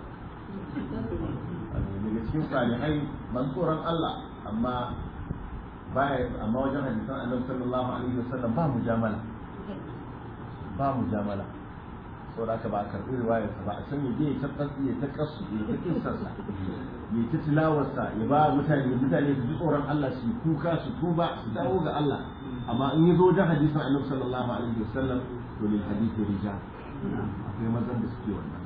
daga cikin salihai mansuran Allah amma baya amma wajen hadisan annabi sallallahu alaihi wasallam ba mujamala ba mujamala saboda haka ba a karɓi riwayarsa ba a san ya je ta tsatsi ya ta kasu ya ta kissarsa ya ta tilawarsa ya ba mutane mutane su ji tsoron Allah su kuka su tuba su dawo ga Allah amma in ya zo wajen hadisan annabi sallallahu alaihi wasallam to lil hadisi rijal akwai mazan da suke wannan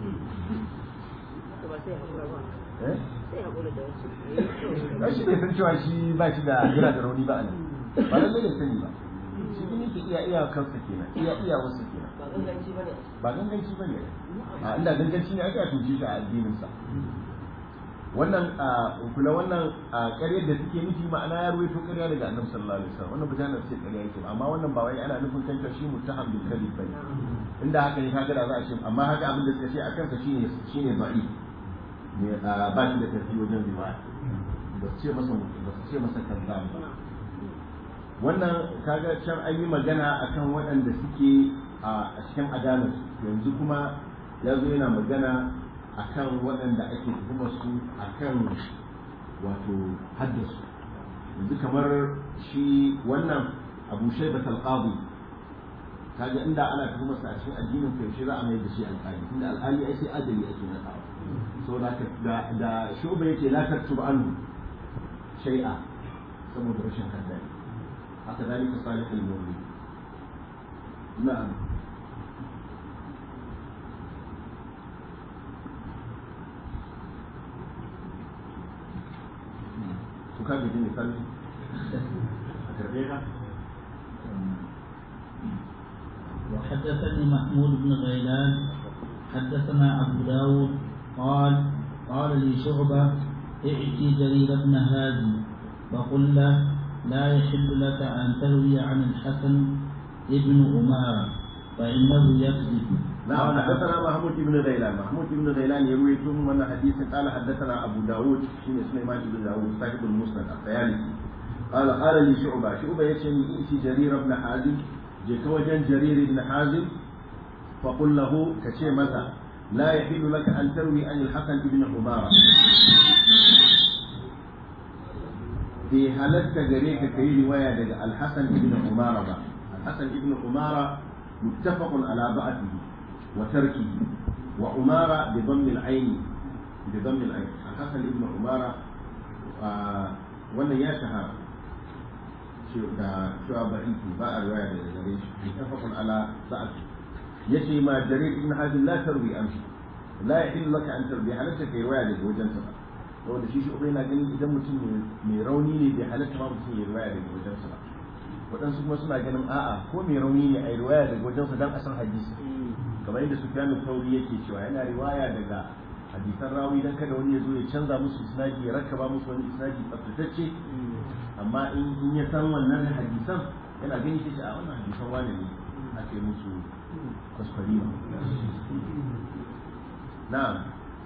ba sai hakura ba eh sai hakura da wasu ai shi bai san cewa shi ba shi da yana da rauni ba a nan ba lallai da sani ba shi ne yake iya iya kansa kenan iya iya wasu kenan ba ganganci ba ne ba ganganci ba ne a inda ganganci ne aka tuce shi a addininsa wannan a kula wannan a ƙaryar da suke nufi ma'ana ya ruwaito ƙarya daga annabi sallallahu alaihi wasallam wannan bujanar ce ƙarya yake ba amma wannan ba wai ana nufin kanta shi muttaham bil kadhib bane inda haka ne kaga da za a ce amma haka abin da suka ce a kansa shine shine ba'i ne a ba shi da tafi wajen riwaya ba su ce masa ba su ce masa kazzab ba wannan kaga can an yi magana akan waɗanda suke a cikin adalarsu yanzu kuma ya zo yana magana akan waɗanda ake tuhumar su akan wato haddasu yanzu kamar shi wannan abu shaibat alqadi kaga inda ana tuhumar sa a cikin addinin kai shi za a mai da shi alƙali inda alƙali ai sai adali ake nadawa saboda da da shuba yake la taktub anhu shay'a saboda rashin haddari haka dalika salihul mu'min na'am su ka gaji ne salli a karbe ka وحدثني محمود بن غيلان حدثنا أبو داود قال قال لي شعبة ائتي جرير بن هادي وقل له لا يحل لك أن تروي عن الحسن ابن أمارة فإنه يكذب نعم حدثنا محمود بن غيلان محمود بن غيلان يروي ثم من حديث قال حدثنا ابو داود شين سليمان بن داود صاحب المسند الطيالسي قال قال لي شعبة شعبة يشني ائتي جرير بن حازم جئت وجن جرير بن حازم فقل له كشي متى لا يحل لك ان تروي عن الحسن بن عمارة في هلت جريك كي رواية الحسن بن عمارة الحسن بن عمارة متفق على بعثه وتركه وعمارة بضم العين بضم العين الحسن ابن عمارة آه wannan ya shahara da cewa ba'iki ba a riwaya da gare shi mutafaqun ala ba'd yace ma jarir ibn hazim la tarwi an la yahillu laka an tarwi halatta kai riwaya daga wajen sa saboda shi shi ubai na ganin idan mutum mai rauni ne bai halatta ma mutum ya riwaya daga wajen sa ba waɗansu kuma suna ganin a'a ko mai rauni ne a yi riwaya daga wajen sa dan a san hadisi kamar yadda Sufyan Thawri yake cewa yana riwaya daga hadisan rawi dan kada wani ya zo ya canza musu isnadi ya rakaba musu wani isnadi tsaftatacce amma in in ya san wannan hadisan yana gani shi a wannan hadisan wani ne ake musu kwaskwari na'am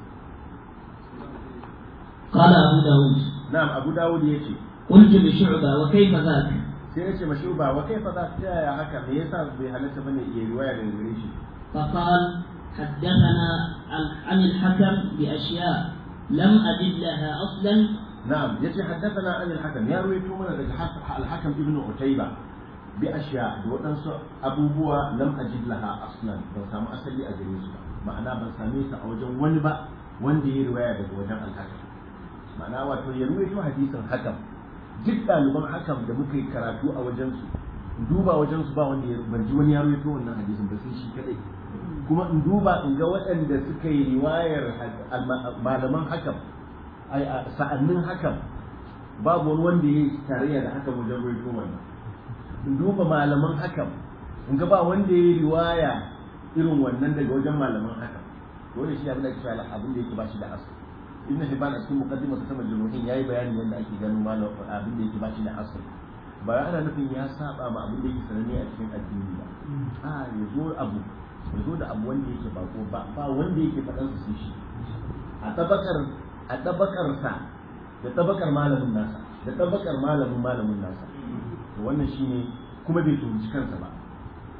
قال أبو داود na'am Abu Dawud yace قلت لشعبة وكيف ذاك sai yace mashuba wa kaifa za ta yaya haka me yasa bai halatta bane ya riwaya daga gare shi فقال حدثنا عن الحكم بأشياء لم أجد لها أصلا نعم يجي حدثنا عن الحكم يا رويتو من الحكم ابن عتيبة بأشياء دوتن أبو بوا لم أجد لها أصلا بل سامو أسلي أجريس معنى بل ساميس أوجن ونبا وندي رواية وجن الحكم معنى واتو يرويتو حديث الحكم duk ɗaliban hakam da muka yi karatu a wajensu duba wajensu ba wanda ban ji wani ya rawaito wannan hadisin ba sai shi kadai kuma in duba in ga waɗanda suka yi riwayar malaman hakam sa'annin hakam babu wani wanda ya yi tarayya da hakam wajen rawaito wannan in duba malaman hakam in ga ba wanda ya yi riwaya irin wannan daga wajen malaman hakam dole shi abin da ke fara abin da yake ba shi da asali ibn hibban a cikin muqaddimar ta sama jumu'in yayi bayani yadda ake gano malam abin da yake ba shi da asali ba ana nufin ya saba ma abin da yake sananne a cikin addini ba a ya zo abu ya zo da abu wanda yake bako ba ba wanda yake faɗan su sai shi a tabakar a tabakar sa da tabakar malamin nasa da tabakar malamin malamin nasa to wannan shine kuma bai tuhunci kansa ba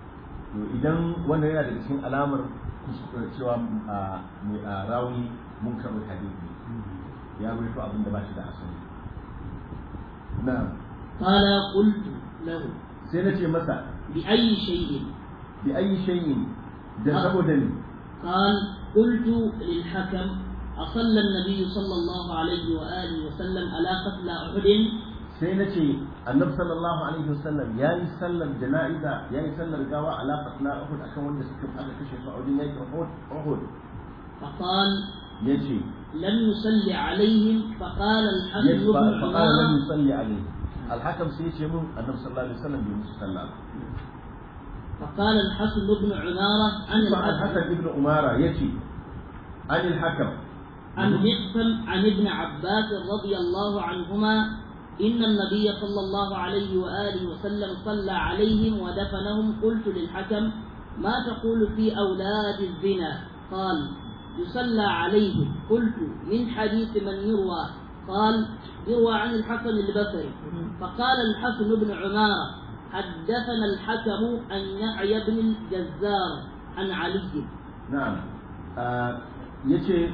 to idan wannan yana daga cikin alamar cewa a rawi mun karɓi hadisi ya rubuta abin da ba shi da asali na'am قال قلت له sai na ce masa بأي شيء bi ayi shay'in da saboda ni قال قلت للحكم أصلى النبي صلى الله عليه وآله وسلم على قتل أحد sai na ce annabi sallallahu alaihi wasallam ya yi sallar jana'iza ya yi sallar gawa ala qatla uhud akan wanda suka aka kashe su a wajen yakin uhud uhud فقال yace لم يصلي عليهم فقال الحسن yace بن fa qala lam عمار yusalli alaihi alhakam sai yace mun annabi sallallahu alaihi wasallam bai musu sallah ba فقال الحسن بن عمارة عن fa الحسن al-hasan ibn umara yace an al-hakam عن مقسم عن ابن عباس رضي الله عنهما إن النبي صلى الله عليه وآله وسلم صلى عليهم ودفنهم قلت للحكم ما تقول في أولاد الزنا قال يصلى عليهم قلت من حديث من يروى قال يروى عن الحسن البصري فقال الحسن بن عمارة حدثنا الحكم أن يحيى بن الجزار عن علي na'am yace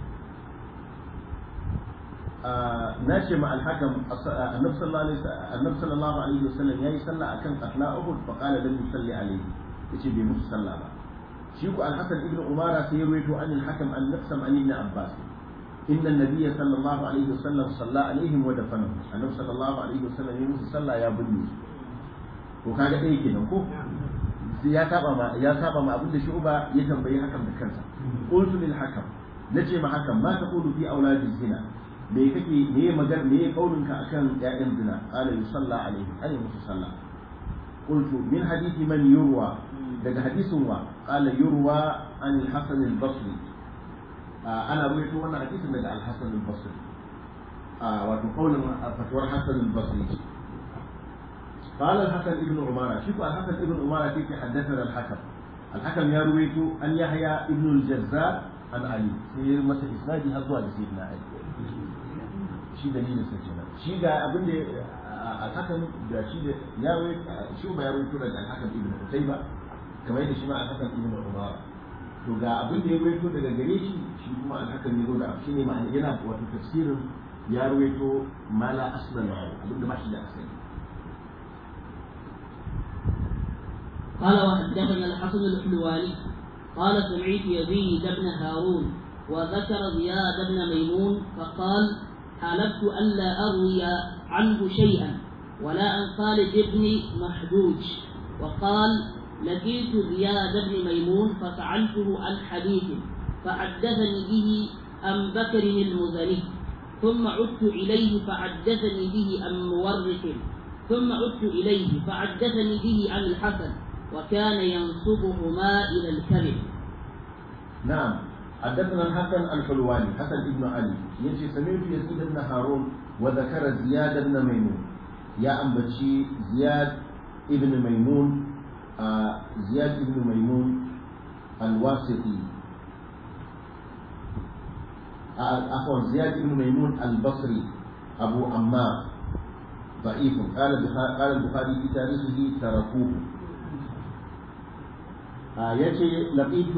na ce ma alhakam annabi sallallahu alaihi annabi sallallahu alaihi wasallam yayi sallah akan qatla uhud fa qala lam yusalli alaihi yace bai musu sallah ba shi ku alhasan ibn umara sai ya rawaito an alhakam an nafsam an ibn abbas إن النبي صلى الله عليه وسلم صلى عليهم ودفنهم النبي صلى الله عليه وسلم يمس صلى يا بني وكاga ɗaya kenan ko sai ya saba ma ya saba ma abin da shu'ba ya tambayi hakan da kansa qultu lil hakam nace ma hakan ma taqulu fi auladi zina me kake me magana me kaulinka akan ƴaƴan zina qala yusalla alaihim ay musu sallah qultu min hadithi man yurwa daga hadisin wa qala yurwa an al-hasan al-basri ana ruwaito wannan hadisin daga al-hasan al-basri wato kaulin fatuwar hasan al-basri قال الحسن ابن عمارة شوفوا الحسن ابن عمارة كيف حدثنا الحكم الحكم يروي أن يحيى ابن الجزار عن علي سير مثل إسنادي هزوا سيدنا علي shi dalilin sa kenan shi ga abin da alhakan da shi da ya wai shi ba ya rawaito daga alhakan ibn Utayba kamar yadda shi ma alhakan ibn Umar to ga abin da ya rawaito daga gare shi shi kuma alhakan ya zo da shi ne ma'ana yana wato tafsirin ya rawaito mala aslan abin da ba shi da asali قال وحدثنا الحسن الحلواني قال سمعت يزيد بن هارون وذكر زياد بن ميمون فقال حلفت ألا أروي عنه شيئا ولا عن خالد بن محجوج وقال لقيت زياد بن ميمون فسألته عن حديث فحدثني به عن بكر المزني ثم عدت إليه فحدثني به عن مورث ثم عدت إليه فحدثني به عن الحسن وكان ينصبهما إلى الكذب نعم حدثنا الحسن الحلواني حسن بن علي يجي سمعت يزيد بن هارون وذكر زياد بن ميمون يا أنبتشي زياد ابن ميمون آه زياد ابن ميمون الواسطي آه عفوا زياد ابن ميمون البصري أبو عمار ضعيف قال قال البخاري في تاريخه تركوه آه يجي لقيت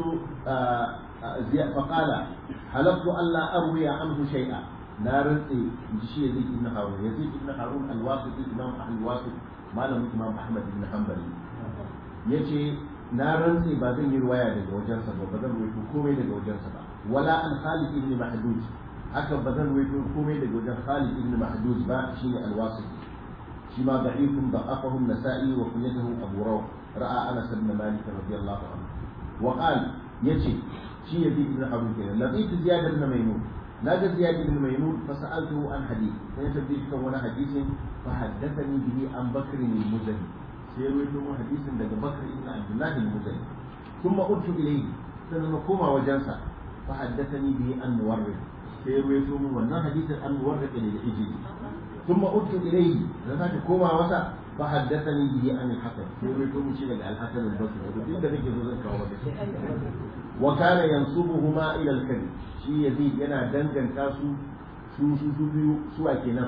فقال حلفت ألا أروي عنه شيئا نار شيء يزيد بن هارون يزيد بن هارون الواسطي إمام أهل الواسط ما لم إمام أحمد بن حنبل yace na rantse ba zan yi ruwaya daga wajensa ba ba zan ruwaito komai daga wajensa ba wala an Khalid ibn Mahduj haka ba zan ruwaito komai daga wajen Khalid ibn Mahduj ba shine al-Wasiti shi ma da'ifun da'afahu an-Nasa'i wa kunyatuhu Abu Rawh ra'a Anas ibn Malik radiyallahu anhu wa qala yace shi ya bi ibn Harun kenan laqitu Ziyad ibn Maymun naga Ziyad ibn Maymun fa sa'altuhu an hadith sai ta bi kan wani hadisin fa haddathani bihi an Bakr al-Muzani sai ya rawaito mu hadisin daga Bakr ibn Abdullah al-Muzani thumma urtu ilayhi sai na koma wajensa fa haddathani bihi an Muwarrid sai ya rawaito mu wannan hadisin an Muwarrid al-Ijli ثم أرت إليه ذاك كوما وسا فحدثني به عن الحسن يريد من شيء الحسن البصري ودين ده بيجي زوجك وكان ينصبهما إلى الكذب شيء يزيد ينا دنجن كاسو su su su biyu su a kenan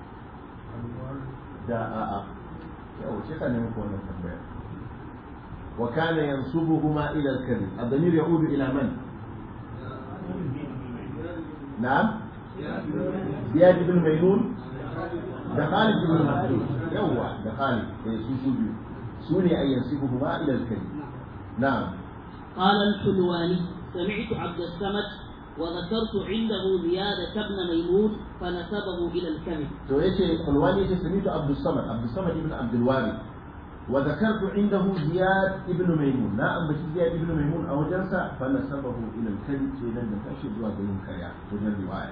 da a a yau ce ka nemi wannan tambaya وكان ينسبهما إلى الكذب الضمير يعود إلى من؟ نعم زياد بن ميمون ده خالد بن مخلوف يوا ده خالد سوسو سوني أن ينسبهما إلى الكذب نعم قال الحلواني سمعت عبد الصمد وذكرت عنده زيادة بن ميمون فنسبه إلى الكذب to yace Qulwani yace samitu Abdul Samad Abdul Samad ibn Abdul Wari wa dhakartu indahu Ziyad ibn Maymun na ambaci Ziyad ibn Maymun a wajensa fa nasabahu ila al-kadhib sai nan da kashi zuwa ga yin karya wajen riwaya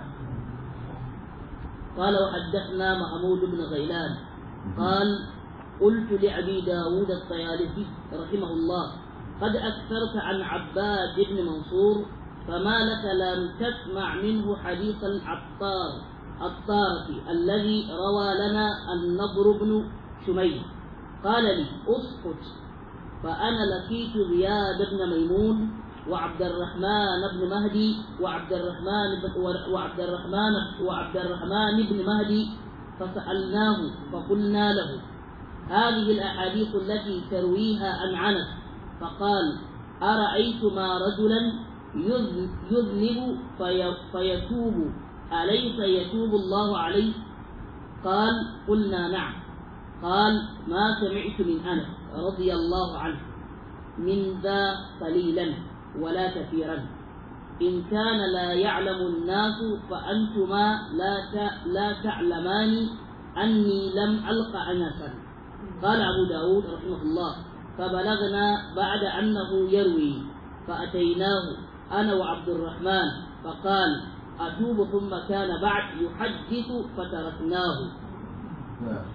قال وحدثنا محمود بن غيلان قال قلت لأبي داود الطيالسي رحمه الله قد أكثرت عن عباد بن منصور فما لك لم تسمع منه حديث العطار الطارق الذي روى لنا النضر بن شميل قال لي اسكت فأنا لقيت زياد بن ميمون وعبد الرحمن بن مهدي وعبد الرحمن بن وعبد الرحمن وعبد الرحمن بن مهدي فسألناه فقلنا له هذه الأحاديث التي ترويها عن عنس فقال أرأيتما رجلا يذنب في فيتوب أليس يتوب الله عليه قال قلنا نعم قال ما سمعت من أنس رضي الله عنه من ذا قليلا ولا كثيرا إن كان لا يعلم الناس فأنتما لا لا تعلمان أني لم ألق أنسا قال أبو داود رحمه الله فبلغنا بعد أنه يروي فأتيناه أنا وعبد الرحمن فقال أتوب ثم كان بعد يحدث فتركناه نعم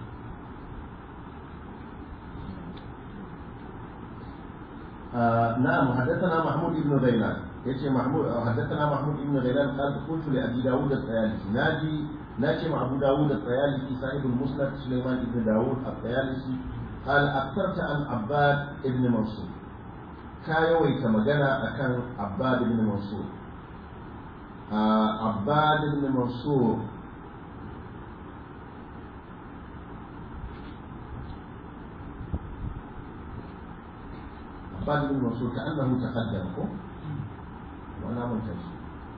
آه نعم حدثنا محمود بن غيلان يجي محمود حدثنا محمود بن غيلان قال قلت لابي داود الطيالسي ناجي ناجي مع ابو داود الطيالسي صاحب المسند سليمان بن داود الطيالسي قال اكثرت عن عباد بن منصور كايوي كما أكان عباد بن منصور آه عباد بن منصور عباد بن منصور كأنه تقدم وأنا منتج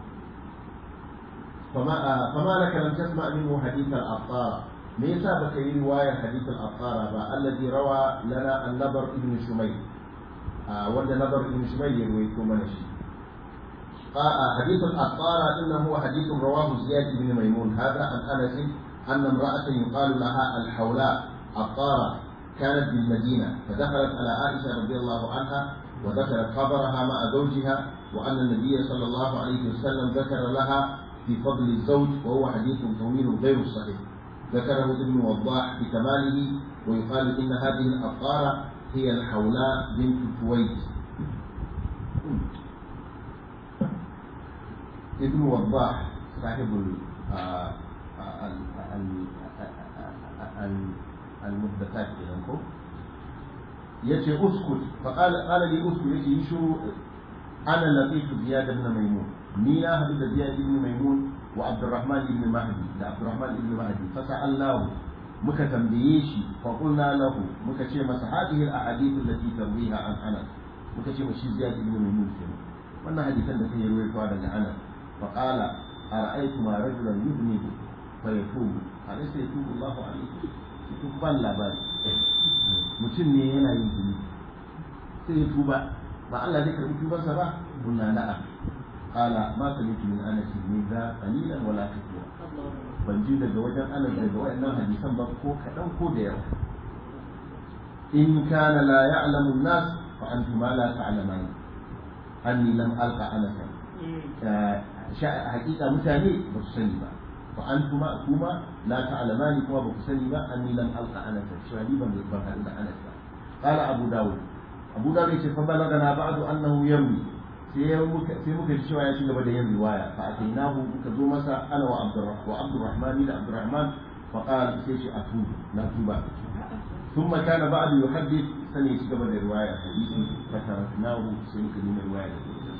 فما آه فما لك لم تسمع منه حديث الأبطار ليس بك رواية حديث الأبطار الذي روى لنا النبر ابن شميل آه وند نبر ابن شميل يرويكم من الشيء حديث الأبطار إنه هو حديث رواه زياد بن ميمون هذا عن أنس أن امرأة يقال لها الحولاء الطارة كانت بالمدينة فدخلت على عائشة رضي الله عنها وذكرت خبرها مع زوجها وأن النبي صلى الله عليه وسلم ذكر لها في فضل الزوج وهو حديث طويل غير صحيح ذكره ابن وضاح بكماله ويقال إن هذه الأطارة هي الحولاء بنت كويت ابن وضاح صاحب المحدثات كده yace uskut faqala qala li uskut yace yi shiru ana laqitu ziyad ibn maimun ni na hadu da ziyad ibn maimun wa abdurrahman ibn mahdi da abdurrahman ibn mahdi fa sa'alnahu muka tambaye shi fa qulna lahu muka ce masa hadhihi al-ahadith allati tarwiha an anas muka ce mashi ziyad ibn maimun kenan wannan hadisan da kai ruwaito daga anas fa qala ara'aytuma rajulan yudnibu fa yatubu alaysa yatubu Allahu alayhi ban labari mutum ne yana yin zunubi sai ya tuba ba Allah zai karbi tubansa ba kunna na'a qala ma sami'tu min anas min za qalilan wala kathira ban ji daga wajen anas daga wayannan hadisan ba ko kadan ko da yawa in kana la ya'lamu an-nas fa antum la ta'lamun anni lam alqa anas hakika mutane ba su sani ba fa antuma kuma la ta'lamani kuma ba ku sani ba anni lam alqa anas cewa ni ban ban haɗu da anas ba qala abu dawud abu dawud yace fa balagana ba'du annahu yarwi sai muka sai muka ji cewa ya ci gaba da yin riwaya fa atainahu muka zo masa ana wa abdurrahman wa abdurrahman da abdurrahman fa qala sai shi atu na tuba ثم كان بعد يحدث سنة يتقبل الرواية حديث فتركناه سنة من الرواية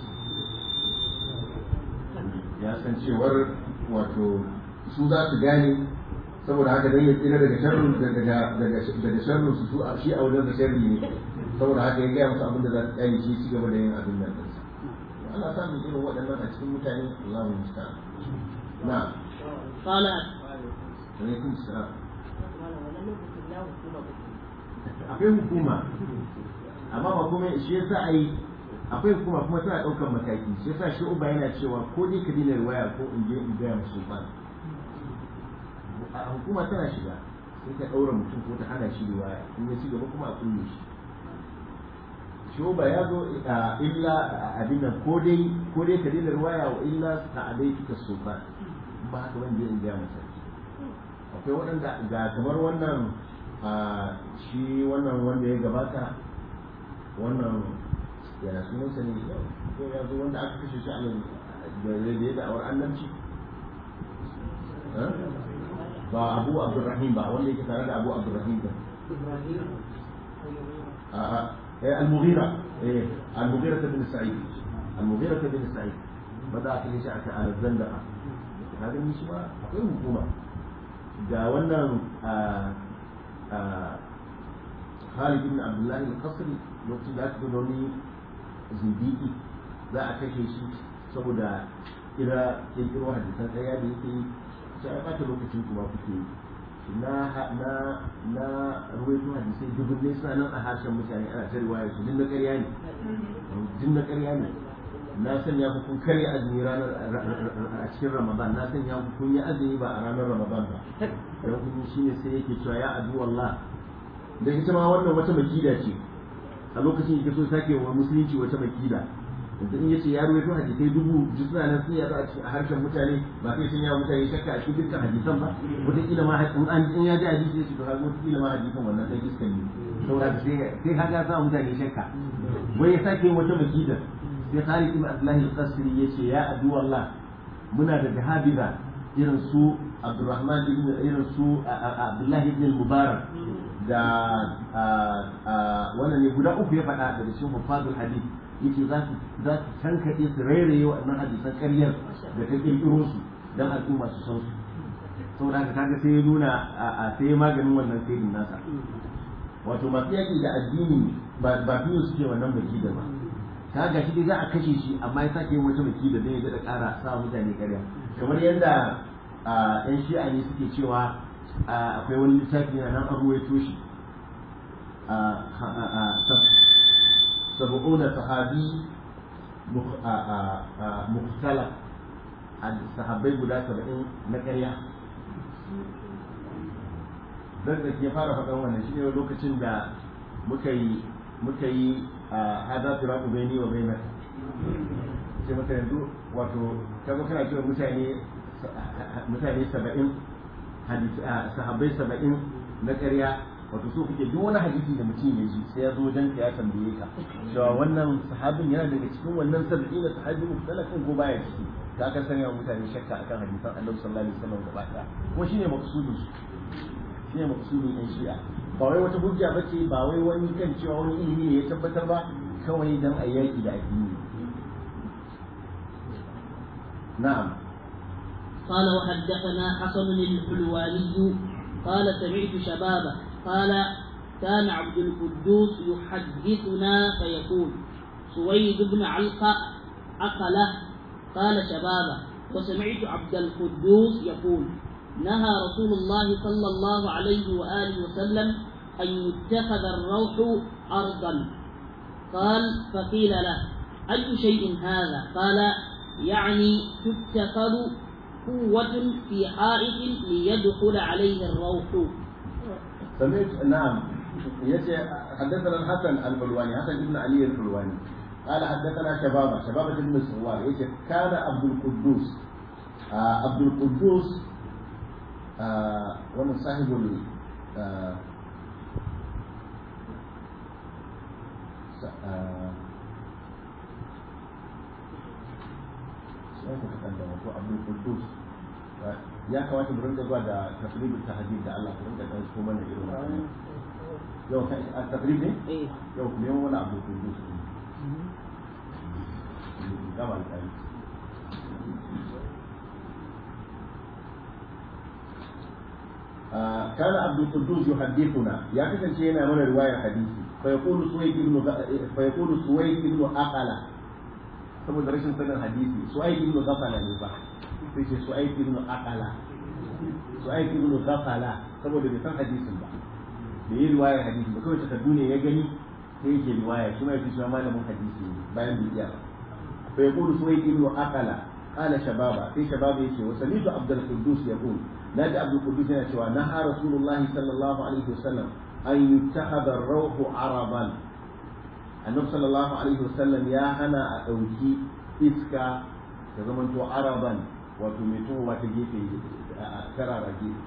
ya san cewar wato su za su gane saboda haka dan ya tsira daga sharrin daga daga daga sharrin su a shi a wajen da sharri ne saboda haka ya gaya musu abin da za su kyale shi ci gaba da yin abin nan ɗinsa ana samun irin waɗannan a cikin mutane Allah mu musta'an na قال alaikum salam akwai hukuma amma ba kuma shi yasa ai akwai hukuma kuma tana ɗaukar mataki shi yasa shi uba yana cewa ko dai ka dina riwaya ko in je in gaya musu ba a hukuma tana shiga sai ta ɗaura mutum ko ta hana shi riwaya in ya ci gaba kuma a kulle shi shi uba ya zo a illa abin nan ko dai ko dai ka dina riwaya wa illa ta adai kika sultan ba haka ban je in gaya masa akwai waɗanda ga kamar wannan a shi wannan wanda ya gabata wannan ya sunansa ne ko ya zo wanda aka kashe shi a nan da ya da'awar annabci ba abu abdurrahim ba wanda yake tare da abu abdurrahim ba a'a eh al-mughira eh al-mughira bin sa'id al-mughira bin sa'id bada aka yi shi aka al-zandaqa kaga ni shi ba akwai hukuma ga wannan Khalid ibn Abdullahi al-Qasri lokacin da aka zo wani zindiki za a kashe shi saboda kira kirkiro hadisan ɗaya da yake yi sai ya ɓata lokacin kuma kuke yi na na na ruwaito hadisai dubun ne suna nan a harshen mutane ana ta riwaya su din na ƙarya ne din na ƙarya ne na sanya ku kun karya azumi ranar a cikin ramadan na sanya ku kun yi azumi ba a ranar ramadan ba dan kun shi ne sai yake cewa ya adu wallah da ita ma wannan wata makida ce a lokacin yake so sake wa musulunci wata makida yanzu in yace ya ruwaito hadisai dubu ji suna nan sun yaɗu a cikin harshen mutane ba sai sun yawa mutane shakka a cikin dukkan hadisan ba wataƙila ma in an in ya ji hadisi ya ce to kaga wataƙila ma hadisan wannan sai iskan ne saboda sai sai kaga sa mutane shakka wai ya sake wata makida sai Khalid ibn Abdullah al-Qasri yace ya adu wallah muna da jahabiza irin su Abdurrahman ibn irin su Abdullah ibn al-Mubarak da wannan ne guda uku ya faɗa daga cikin hufazul hadith yace za su za su tankaɗe su rairaye waɗannan hadisan ƙaryar da ta ƙirƙiro su dan al'umma su san su saboda haka kaga sai ya nuna a sai maganin wannan sirrin nasa wato masu yaƙi da addini ba biyu suke wannan baki da ba ka ga shi dai za a kashe shi amma ya sake yin wata baki da zai daɗa ƙara sa mutane ƙarya kamar yadda yan shi'a ne suke cewa akwai wani littafi na nan an ruwaito shi sabu'una sahabi muktala sahabbai guda saba'in na ƙarya zan da ke fara faɗan wannan shi ne lokacin da muka yi muka yi hada firaku baini wa bainaka sai maka yanzu wato kaga kana cewa mutane mutane saba'in sahabbai saba'in na ƙarya wato so kuke duk wani hadisi da mutum ya ji sai ya zo wajen ya tambaye ka cewa wannan sahabin yana daga cikin wannan saba'in da sahabi mukhtalafin ko baya ciki ka ka sanya wa mutane shakka akan hadisan Annabi sallallahu alaihi wasallam gaba ɗaya kuma shine maqsudin su shine maqsudin ɗan shi'a ba wai wata hujja bace ba wai wani kan cewa wani ilimi ne ya tabbatar ba kawai dan a yaki da addini na'am قال وحدثنا حسن الحلواني قال سمعت شبابه قال كان عبد القدوس يحدثنا فيقول سويد بن علقة أقله قال شبابه وسمعت عبد القدوس يقول نهى رسول الله صلى الله عليه وآله وسلم أن يتخذ الروح أرضا قال فقيل له أي شيء هذا قال يعني تتخذ قوة في حائط ليدخل عليه الروح سمعت نعم يجي حدثنا الحسن الحلواني حسن بن علي الحلواني قال حدثنا شبابه شبابه بن سوار يجي كان عبد القدوس آه عبد القدوس آه ومن صاحب ال آه Abdul Qudus ya kamata mu rinka zuwa da tafrib tahdid da Allah ku rinka dan so mana irin wannan yau kai a tafrib ne eh yau ku nemo wani abu ku yi su gama da كان عبد القدوس يحدثنا يا كسن شيء من رواية حديثي فيقول سويد بن فيقول سويد بن أقلة saboda rashin sanin hadisi su'aib ibn ghafala ne ba sai ce su'aib ibn aqala su'aib ibn ghafala saboda bai san hadisin ba bai yi riwayar hadisi ba kawai takardu ne ya gani sai yake riwaya shi ma yake shi malamin hadisi ne bayan bai iya fa yaqulu su'aib ibn aqala qala shababa sai shababa yake wa sami'tu abdul quddus yaqul naji abdul quddus yana cewa naha rasulullahi sallallahu alaihi wasallam an yuttakhadha ar-rawhu araban annabi sallallahu alaihi wasallam ya hana a ɗauki iska da zaman to araban wato mai tuhu wata gefe a karara gefe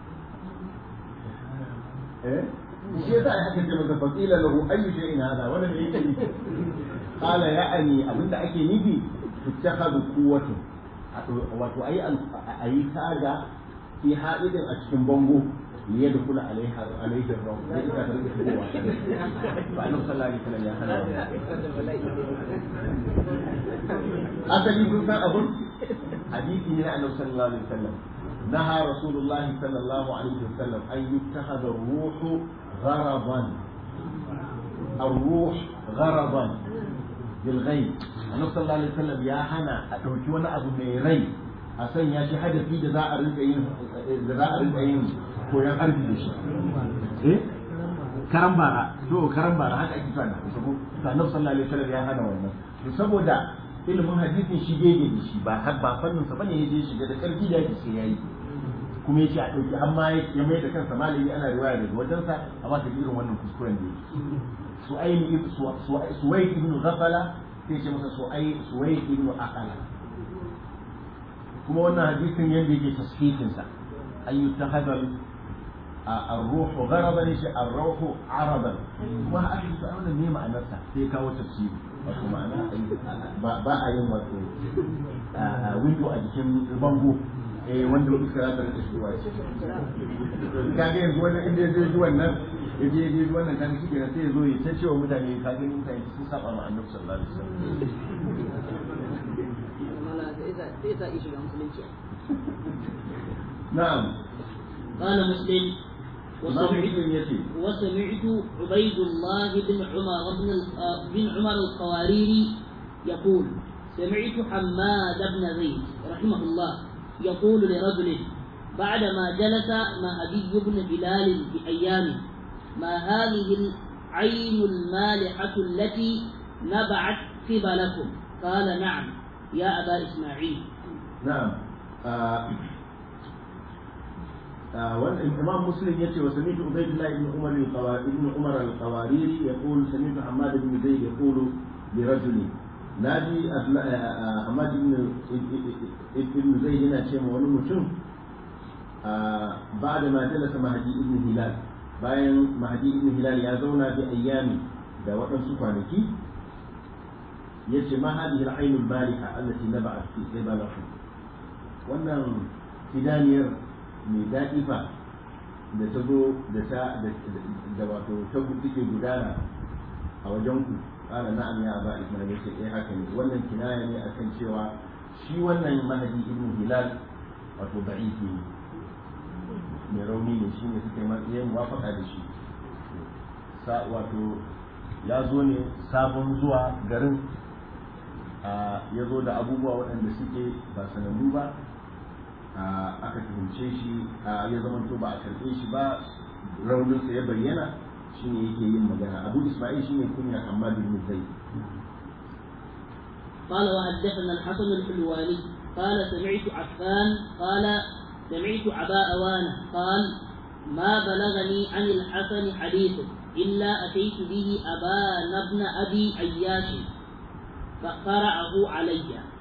eh shi yasa ai aka ce masa faqila lahu ayyu shay'in hada wannan me yake nufi qala ya'ani abinda ake nufi tuttakhadhu quwwatu wato ayi ayi taga fi haidin a cikin bango ليدخل عليها عليه الروح ذلك طريقة هو فأنه صلى الله عليه وسلم يا هلا أتني كنت أقول حديثي من أنه صلى الله عليه وسلم نهى رسول الله صلى الله عليه وسلم أن يتخذ الروح غرضا الروح غرضا بالغيب أنه صلى الله عليه وسلم يا هنا أتوكي وانا أبو ميري أسن يا شهادة في جزاء رزقين جزاء رزقين koyan harbi da shi eh karan bara to karan bara haka ake cewa na sabo to annabi sallallahu alaihi wasallam ya hana wannan to saboda ilimin hadisin shi gege da shi ba har ba fannin sa bane yaje shiga da karfi da yake sai yayi kuma yace a dauki amma ya mai da kansa malami ana riwaya daga wajensa amma ta irin wannan kuskuren da yake su'ayl ibn suwayd ibn ghafala sai ce masa su'ay suwayd ibn aqala kuma wannan hadisin yanda yake tasfihin sa an yuttakhadha الروح غرضا ليش الروح عرضا ما أحد سؤال ما معنى نفسه في كاو تفسير wato ma'ana ba a yin wato windo a jikin bango eh wanda wani iska ta rike shigowa ce ka ga yanzu wannan inda zai ji wannan ya je je wannan kan shi kenan sai ya zo ya ta cewa mutane ka ga mutane sun saba ma annabi sallallahu alaihi wasallam na'am قال مسلم وسمعت وسمعت عبيد الله بن عمر بن بن عمر القواريري يقول سمعت حماد بن زيد رحمه الله يقول لرجل بعدما جلس مع أبي بن بلال بأيامه ما هذه العين المالحة التي نبعت قبلكم قال نعم يا أبا إسماعيل نعم آه والإمام مسلم يأتي وسمعت عبيد الله بن عمر القواريري بن عمر القواريري يقول سمعت حماد بن زيد يقول لرجل نادي حماد بن ابن زيد هنا شيء wani mutum بعد ما جلس مهدي ابن هلال bayan mahdi ibn hilal ya zauna bi ayyami da waɗansu kwanaki ya ce ma hadihi al-ainul bariha allati naba'at fi qibalakum wannan idaniyar mai daɗi fa da ta zo da ta da wato ta take gudana a wajen ku ƙara na'am ya ba ismail yace eh haka ne wannan kinaya ne akan cewa shi wannan mahadi ibn hilal wato da'ifi ne mai rauni ne shi ne suka yi muwafaka da shi wato ya zo ne sabon zuwa garin ya zo da abubuwa waɗanda suke ba sanannu ba aka tuhumce shi ya zama to ba a karɓe shi ba rauninsa ya bayyana shine yake yin magana abu isma'il shine kunya amma bin zai قال وحدثنا الحسن الحلواني قال سمعت عفان قال سمعت أبا أوانة قال ما بلغني عن الحسن حديث إلا أتيت به أبان ابن أبي عياش فقرأه علي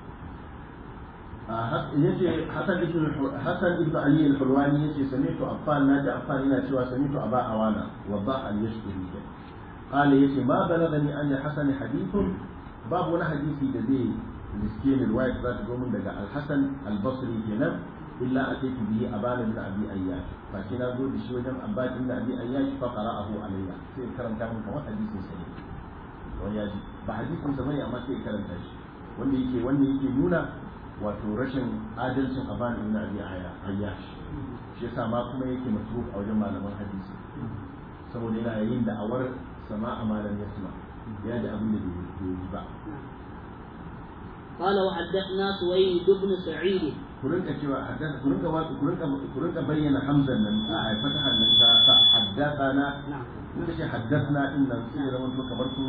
yace Hassan ibn Hassan ibn Ali al-Hulwani yace sami'tu Affan naji Affan yana cewa sami'tu Aba Awana wa ba al-Yashkuri qala yace ma balagani an Hassan hadithun babu wani hadisi da zai riske ni riwaya za ta zo min daga Al-Hasan al-Basri kenan illa ataitu bihi Aban ibn Abi Ayyash fa shi na zo da shi wajen Abbas ibn Abi Ayyash fa qara'ahu alayya sai karanta min kamar hadisin sa ne wani yaji ba hadisin sa bane amma sai karanta shi wanda yake wanda yake nuna wato rashin adalcin aban ibn abi ayyash shi yasa ma kuma yake matruk a wajen malaman hadisi saboda yana yin da'awar sama'a ma lam yasma ya da abin da bai yi ba قال وحدثنا سويد بن سعيد ku rinka cewa haddasa ku rinka wasu ku rinka ku rinka bayyana hamzan nan a fatahan nan ta ta haddathana نعم in da shi haddathna din nan sai ya zama to kamar kun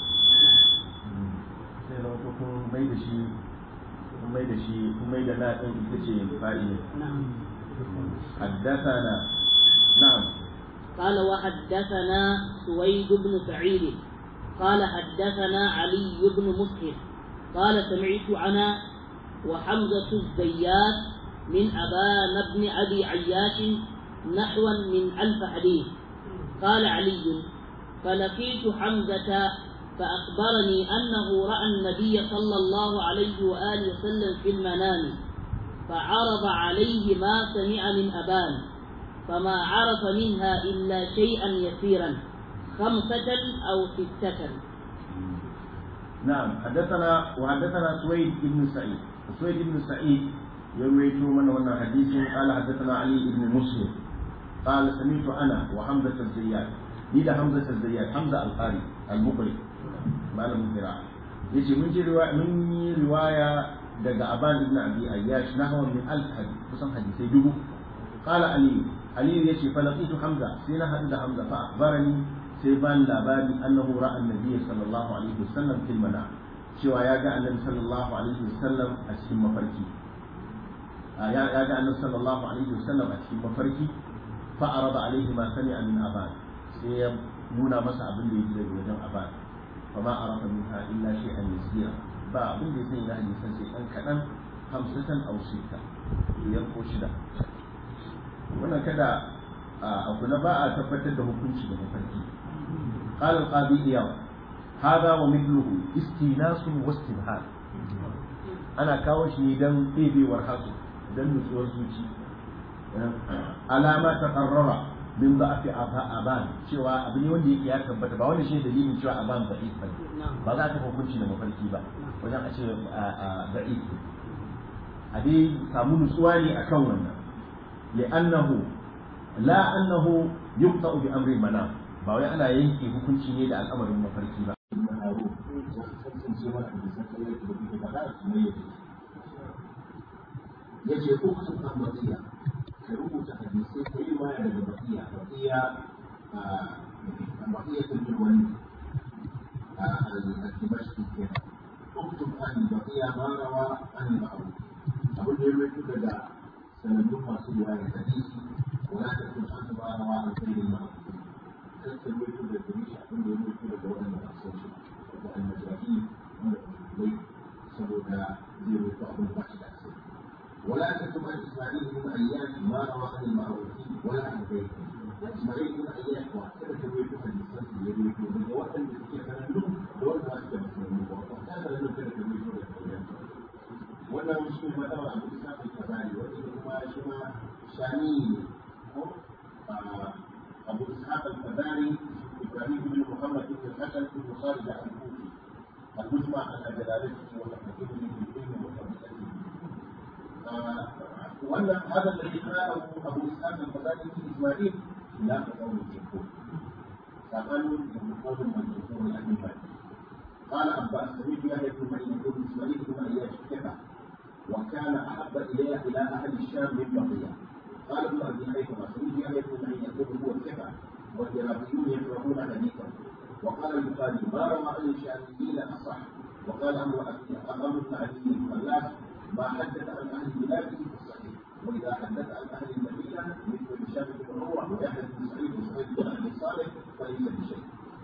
sai ya zama to kun mai da shi kun mai da shi kun mai da na din ita ce fa'ili نعم haddathana na'am قال وحدثنا سويد بن سعيد قال حدثنا علي بن مسهر قال سمعت أنا وحمزة الزيات من أبان بن أبي عياش نحوا من ألف حديث قال علي فلقيت حمزة فأخبرني أنه رأى النبي صلى الله عليه وآله وسلم في المنام فعرض عليه ما سمع من أبان فما عرف منها إلا شيئا يسيرا خمسة أو ستة نعم حدثنا وحدثنا سويد بن سعيد سويد بن سعيد يروي من هنا حديث قال حدثنا علي بن مسلم قال سمعت انا وحمزه الزيات نيدا حمزه الزيات حمزه القاري المقري malam qira'a yace mun ji riwaya mun yi riwaya daga aban ibn abi ayyash nahwa min alf hadith kusan hadisai dubu qala ali ali yace fa laqitu hamza sai na hadu da hamza fa akhbarani sai ban labari annahu ra'a annabi sallallahu alaihi wasallam fil manam cewa ya ga annabi sallallahu alaihi wasallam a cikin mafarki ya ya ga annabi sallallahu alaihi wasallam a cikin mafarki fa arada alaihi ma sami'a min aban sai ya nuna masa abin da yake daga wajen aban fa ma arafa minha illa shay'an yasira ba abin da yake na hadisan sai dan kadan hamsatan aw sitta biyar ko shida wannan kada a kula ba a tabbatar da hukunci da mafarki قال القاضي إياه هذا ومثله استئناس واستبهار أنا كاوش دم إيبي ورحاسو دم نسوى الزوجي على ما تقرر من ضعف أبان شوى أبني ودي يا كبت با wani shi dalilin cewa aban da'if ba ba za ta hukunci da mafarki ba wajen a ce da'if a dai samu nutsuwa ne akan wannan li'annahu la annahu yuqta bi amri manam ba wai ana yanke hukunci ne da al'amarin mafarki ba. ya ce ko kusa kan bakiya ka rubuta hadisai ko yi waya daga bakiya bakiya a bakiya ta ji wani a al-dimashki ke uktub an bakiya ma rawa an ma'aru abin da ya rubuta daga sanannun masu riwaya hadisi wala ta kun an ma rawa an kai ma'aru كسر وجود الجميع عند وجود الجوانب المخصوصة والمجاهيل والبيت سبودا زيرو بعض البحث الأكثر ولا تكتب عن إسماعيل بن أياش ما روى عن المعروفين ولا عن غيرهم إسماعيل بن أياش واعتبر ترويج حديثا يروي من جواب الذي كان له دور ما أشبه من واعتبر له كان ترويج ولا مسلم ما روى عن إسحاق الكباري وإنما شما شامي أبو إسحاق الفداري إبراهيم بن محمد بن الحسن بن خالد الكوفي المجمع على جلالته وتحكيمه في الدين وتمثيله وأن هذا الذي قاله أبو إسحاق الفداري في إسماعيل لا تقول الجمهور فقالوا قول من جمهور أهل البيت قال عباس سمعت يحيى بن معين بن إسماعيل بن أياش كفى وكان أحب إلي إلى أهل الشام من بقية قال ابن ابي حيثم سمعت يحيى بن معين يقول هو الثقه والعراقيون يكرهون حديثه وقال البخاري ما روى عن الشاميين اصح وقال امر امر بن علي الفلاح ما حدث عن اهل بلاده في الصحيح واذا حدث عن اهل المدينه مثل هشام بن عروه ويحيى بن سعيد وسعيد بن ابي صالح فليس بشيء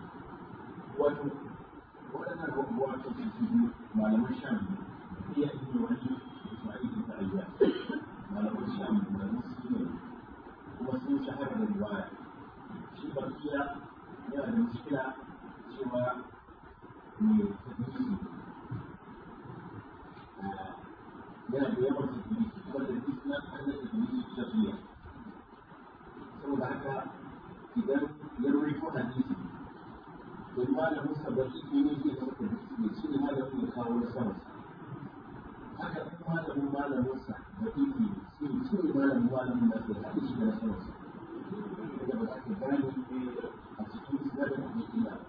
waɗannan abubuwa ta cikin malaman sham iya ibn wani ismail ibn ayyad malaman sham da musulmi kuma sun shahara da riwaya shi barkiya yana da muskila cewa mai tafisi yana da yawan tafisi kuma da isna hanyar tafisi tafiya saboda haka idan ya rawaito hadisi don malamin sa baki ne zai zama tafisi ne shi ne malamin ya kawo na sama haka kuma malamin malamin sa baki ne shi ne shi ne malamin malamin da ke haɗe shi da na sama sa da ba za ka gane a cikin sinadar da yake da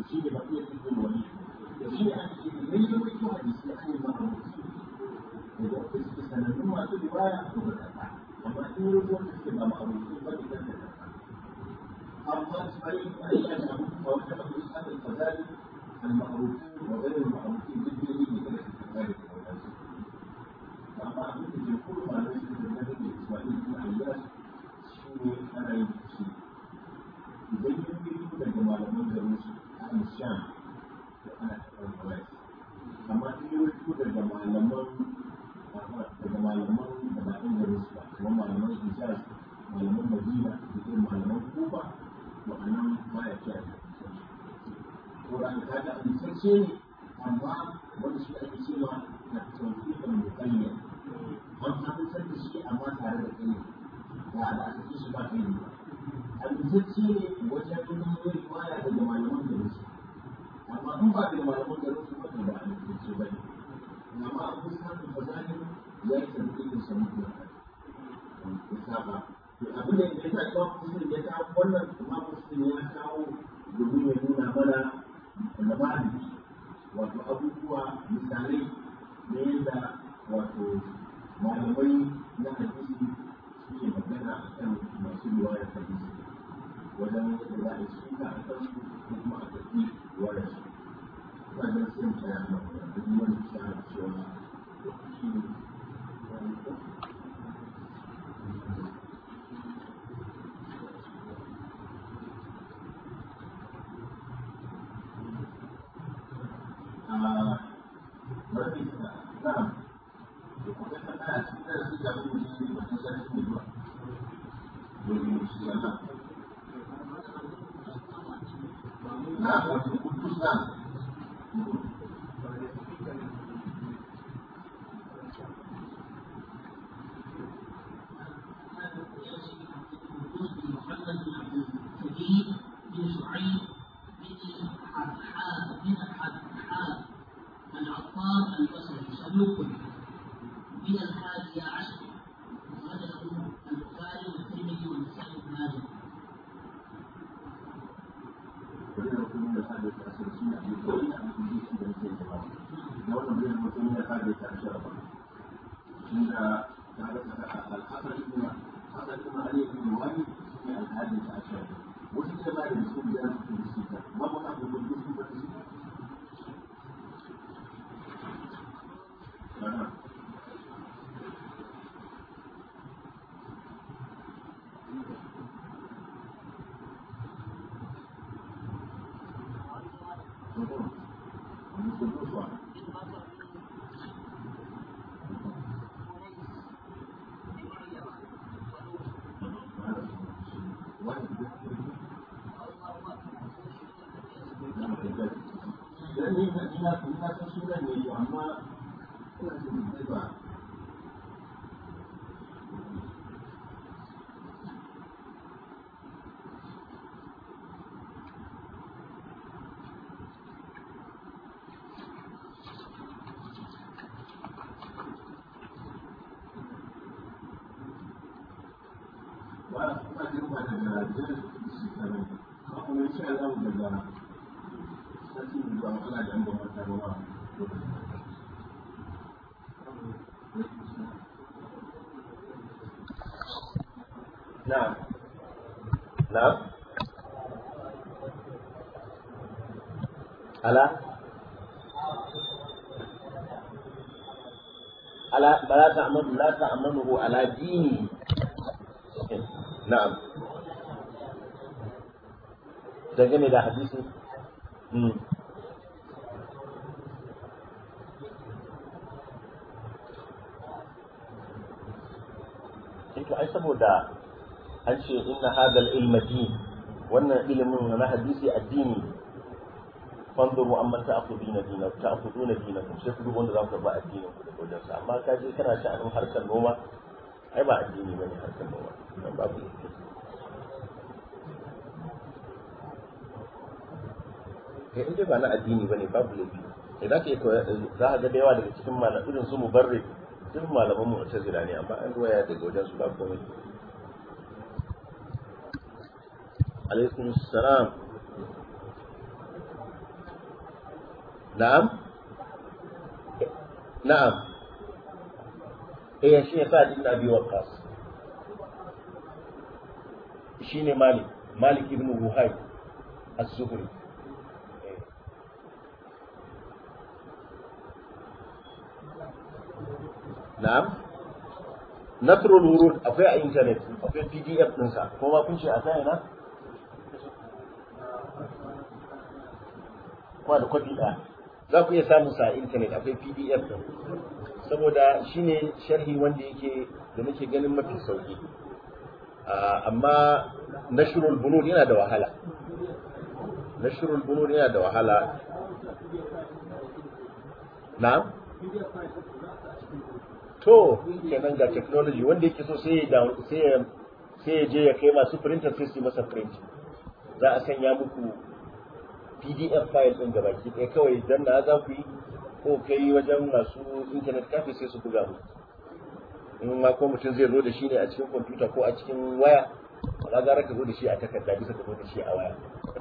shi ne baqiyya ibn walid da shi ne ake ce idan ya rawaito hadisi an yi ma'arufi daga wanda suke sanannun masu riwaya a kuma kasa amma in yi wanda suke ba ma'arufi ba idan da kasa amma sai a yi a samu a wata mafi samun fazali al-ma'arufi wa gairin ma'arufi duk da yake da su kasa da sauransu amma abin da ke kuma malamai suke da nan da Ismail ibn Ayyas shi ne ana yin shi idan ya fito daga malaman garin su a Sham to ana karɓar riwaya amma in ya fito daga malaman daga malaman da ba ɗan garin su ba kamar malaman Hijaz malaman Madina da irin malaman Kufa to a nan ba ya kiyaye ko da ka ga amsacce ne amma wanda shi ake cewa na tawfiqan muqayyad an amintar da shi amma tare da kai ba da aka ci shi ba kai ba amintacce ne wajen nuna riwaya daga malaman garin su amma in ba da malaman garin su ba ba amintacce ba ne amma an fi samun fasahin ya yi tarbiyyar sa mutu ya saba to abin da ya sa imam muslim ya kawo wannan imam muslim ya kawo domin ya nuna mana da ma'aji wato abubuwa misalai na yadda wato malamai na hadisi suke magana a kan masu riwayar hadisi wajen yadda za a yi suka a kan su ko kuma a tafi riwayar su ba da sai mu tsaya nan da kuma wani tsara cewa shi ne Na'am. بن شعيب بن حبحاب بن حبحاب العطار البصري صدوق من الحادية عشر أخرجه البخاري والترمذي والنسائي بن ماجه نعم نعم على على لا تعمل لا تعمله على ديني نعم dangane da hadisi to ai saboda an ce inna hadal ilma din wannan ilimin na hadisi addini fanzuru amma ta'khuduna dinakum ta'khuduna dinakum sai ku duk wanda za ku ba addinin ku da wajen sa amma ka je kana sha'anin harkar noma ai ba addini bane harkar noma dan babu kai in dai ba na addini bane babu laifi idan ka yi za ka ga da yawa daga cikin malaman irin su mubarrid duk malaman mu ta zira ne amma an ruwaya daga wajen su ba komai alaikum salam na'am na'am eh shi yasa ibn abi waqqas shine malik malik ibn ruhayb az-zuhri na'am nasrul wurud akwai a internet akwai pdf ɗinsa ko ma kun ce a sai na kuma da kwafi ɗaya za ku iya samun sa a internet akwai pdf ɗin saboda shine sharhi wanda yake da muke ganin mafi sauki amma nashrul bunud yana da wahala nashrul bunud yana da wahala na'am to kenan ga technology wanda yake so sai ya sai ya sai ya je ya kai masu printer sai su masa print za a sanya muku pdf file din gabaki ɗaya kawai dan na za ku yi ko kai wajen masu internet cafe sai su buga muku in ma ko mutum zai zo da shi ne a cikin computer ko a cikin waya ba gara ka zo da shi a takarda bisa ka zo da shi a waya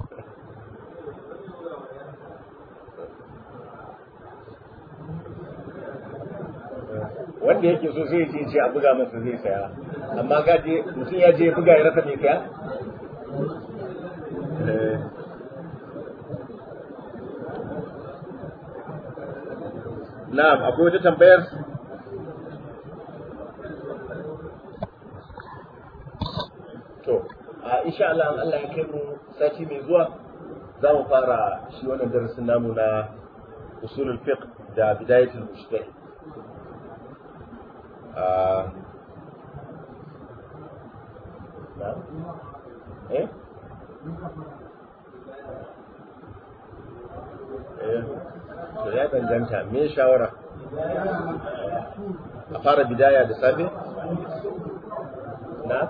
wanda yake so sai ce ce a buga masa zai saya amma gaje mutum ya je buga ya rasa mai saya na'am akwai wata tambayar to a insha Allah an Allah ya kai mu sati mai zuwa za mu fara shi wannan darasin namu na usulul fiqh da bidayatul mujtahid نعم ايه to ya danganta me shawara a fara bidaya da safe na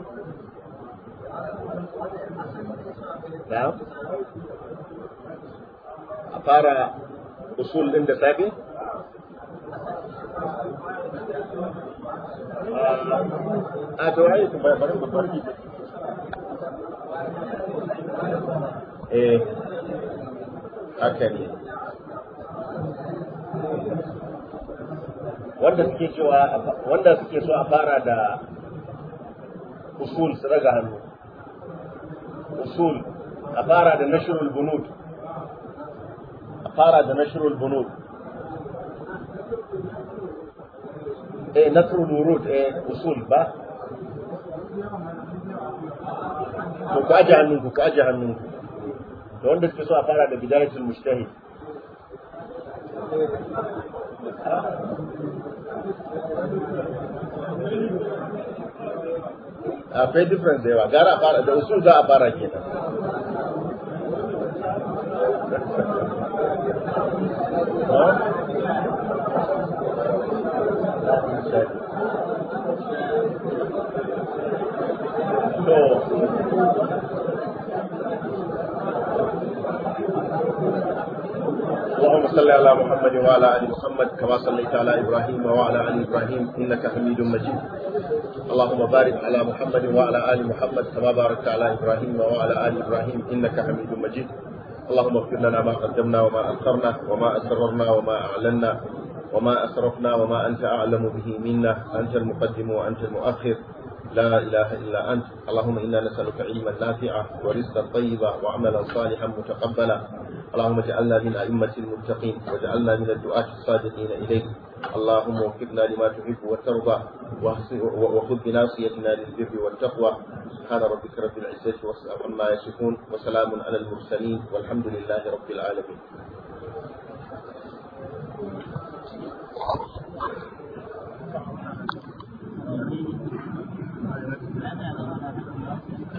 na a fara usul din da safe a to ai ku bari mu farki eh haka ne wanda suke cewa wanda suke so a fara da usul su raga hannu usul a fara da nashrul bunud a fara da nashrul bunud eh nasrul wurud eh usul ba to ku aje hannunku ku aje hannunku da wanda suke so a fara da bidayatul mujtahid akwai difference da yawa gara a fara da usul za a fara kenan اللهم صل على محمد وعلى ال محمد كما صليت على ابراهيم وعلى ال ابراهيم انك حميد مجيد اللهم بارك على محمد وعلى ال محمد كما باركت على ابراهيم وعلى ال ابراهيم انك حميد مجيد اللهم اغفر لنا ما قدمنا وما اخرنا وما اسررنا وما اعلنا وما اسرفنا وما انت اعلم به منا انت المقدم وانت المؤخر لا إله إلا أنت اللهم إنا نسألك علما نافعا ورزقا طيبا وعملا صالحا متقبلا اللهم اجعلنا من أئمة المتقين واجعلنا من الدعاة الصادقين إليك اللهم وفقنا لما تحب وترضى وخذ بناصيتنا للبر والتقوى سبحان ربك رب العزة عما يصفون وسلام على المرسلين والحمد لله رب العالمين Thank you.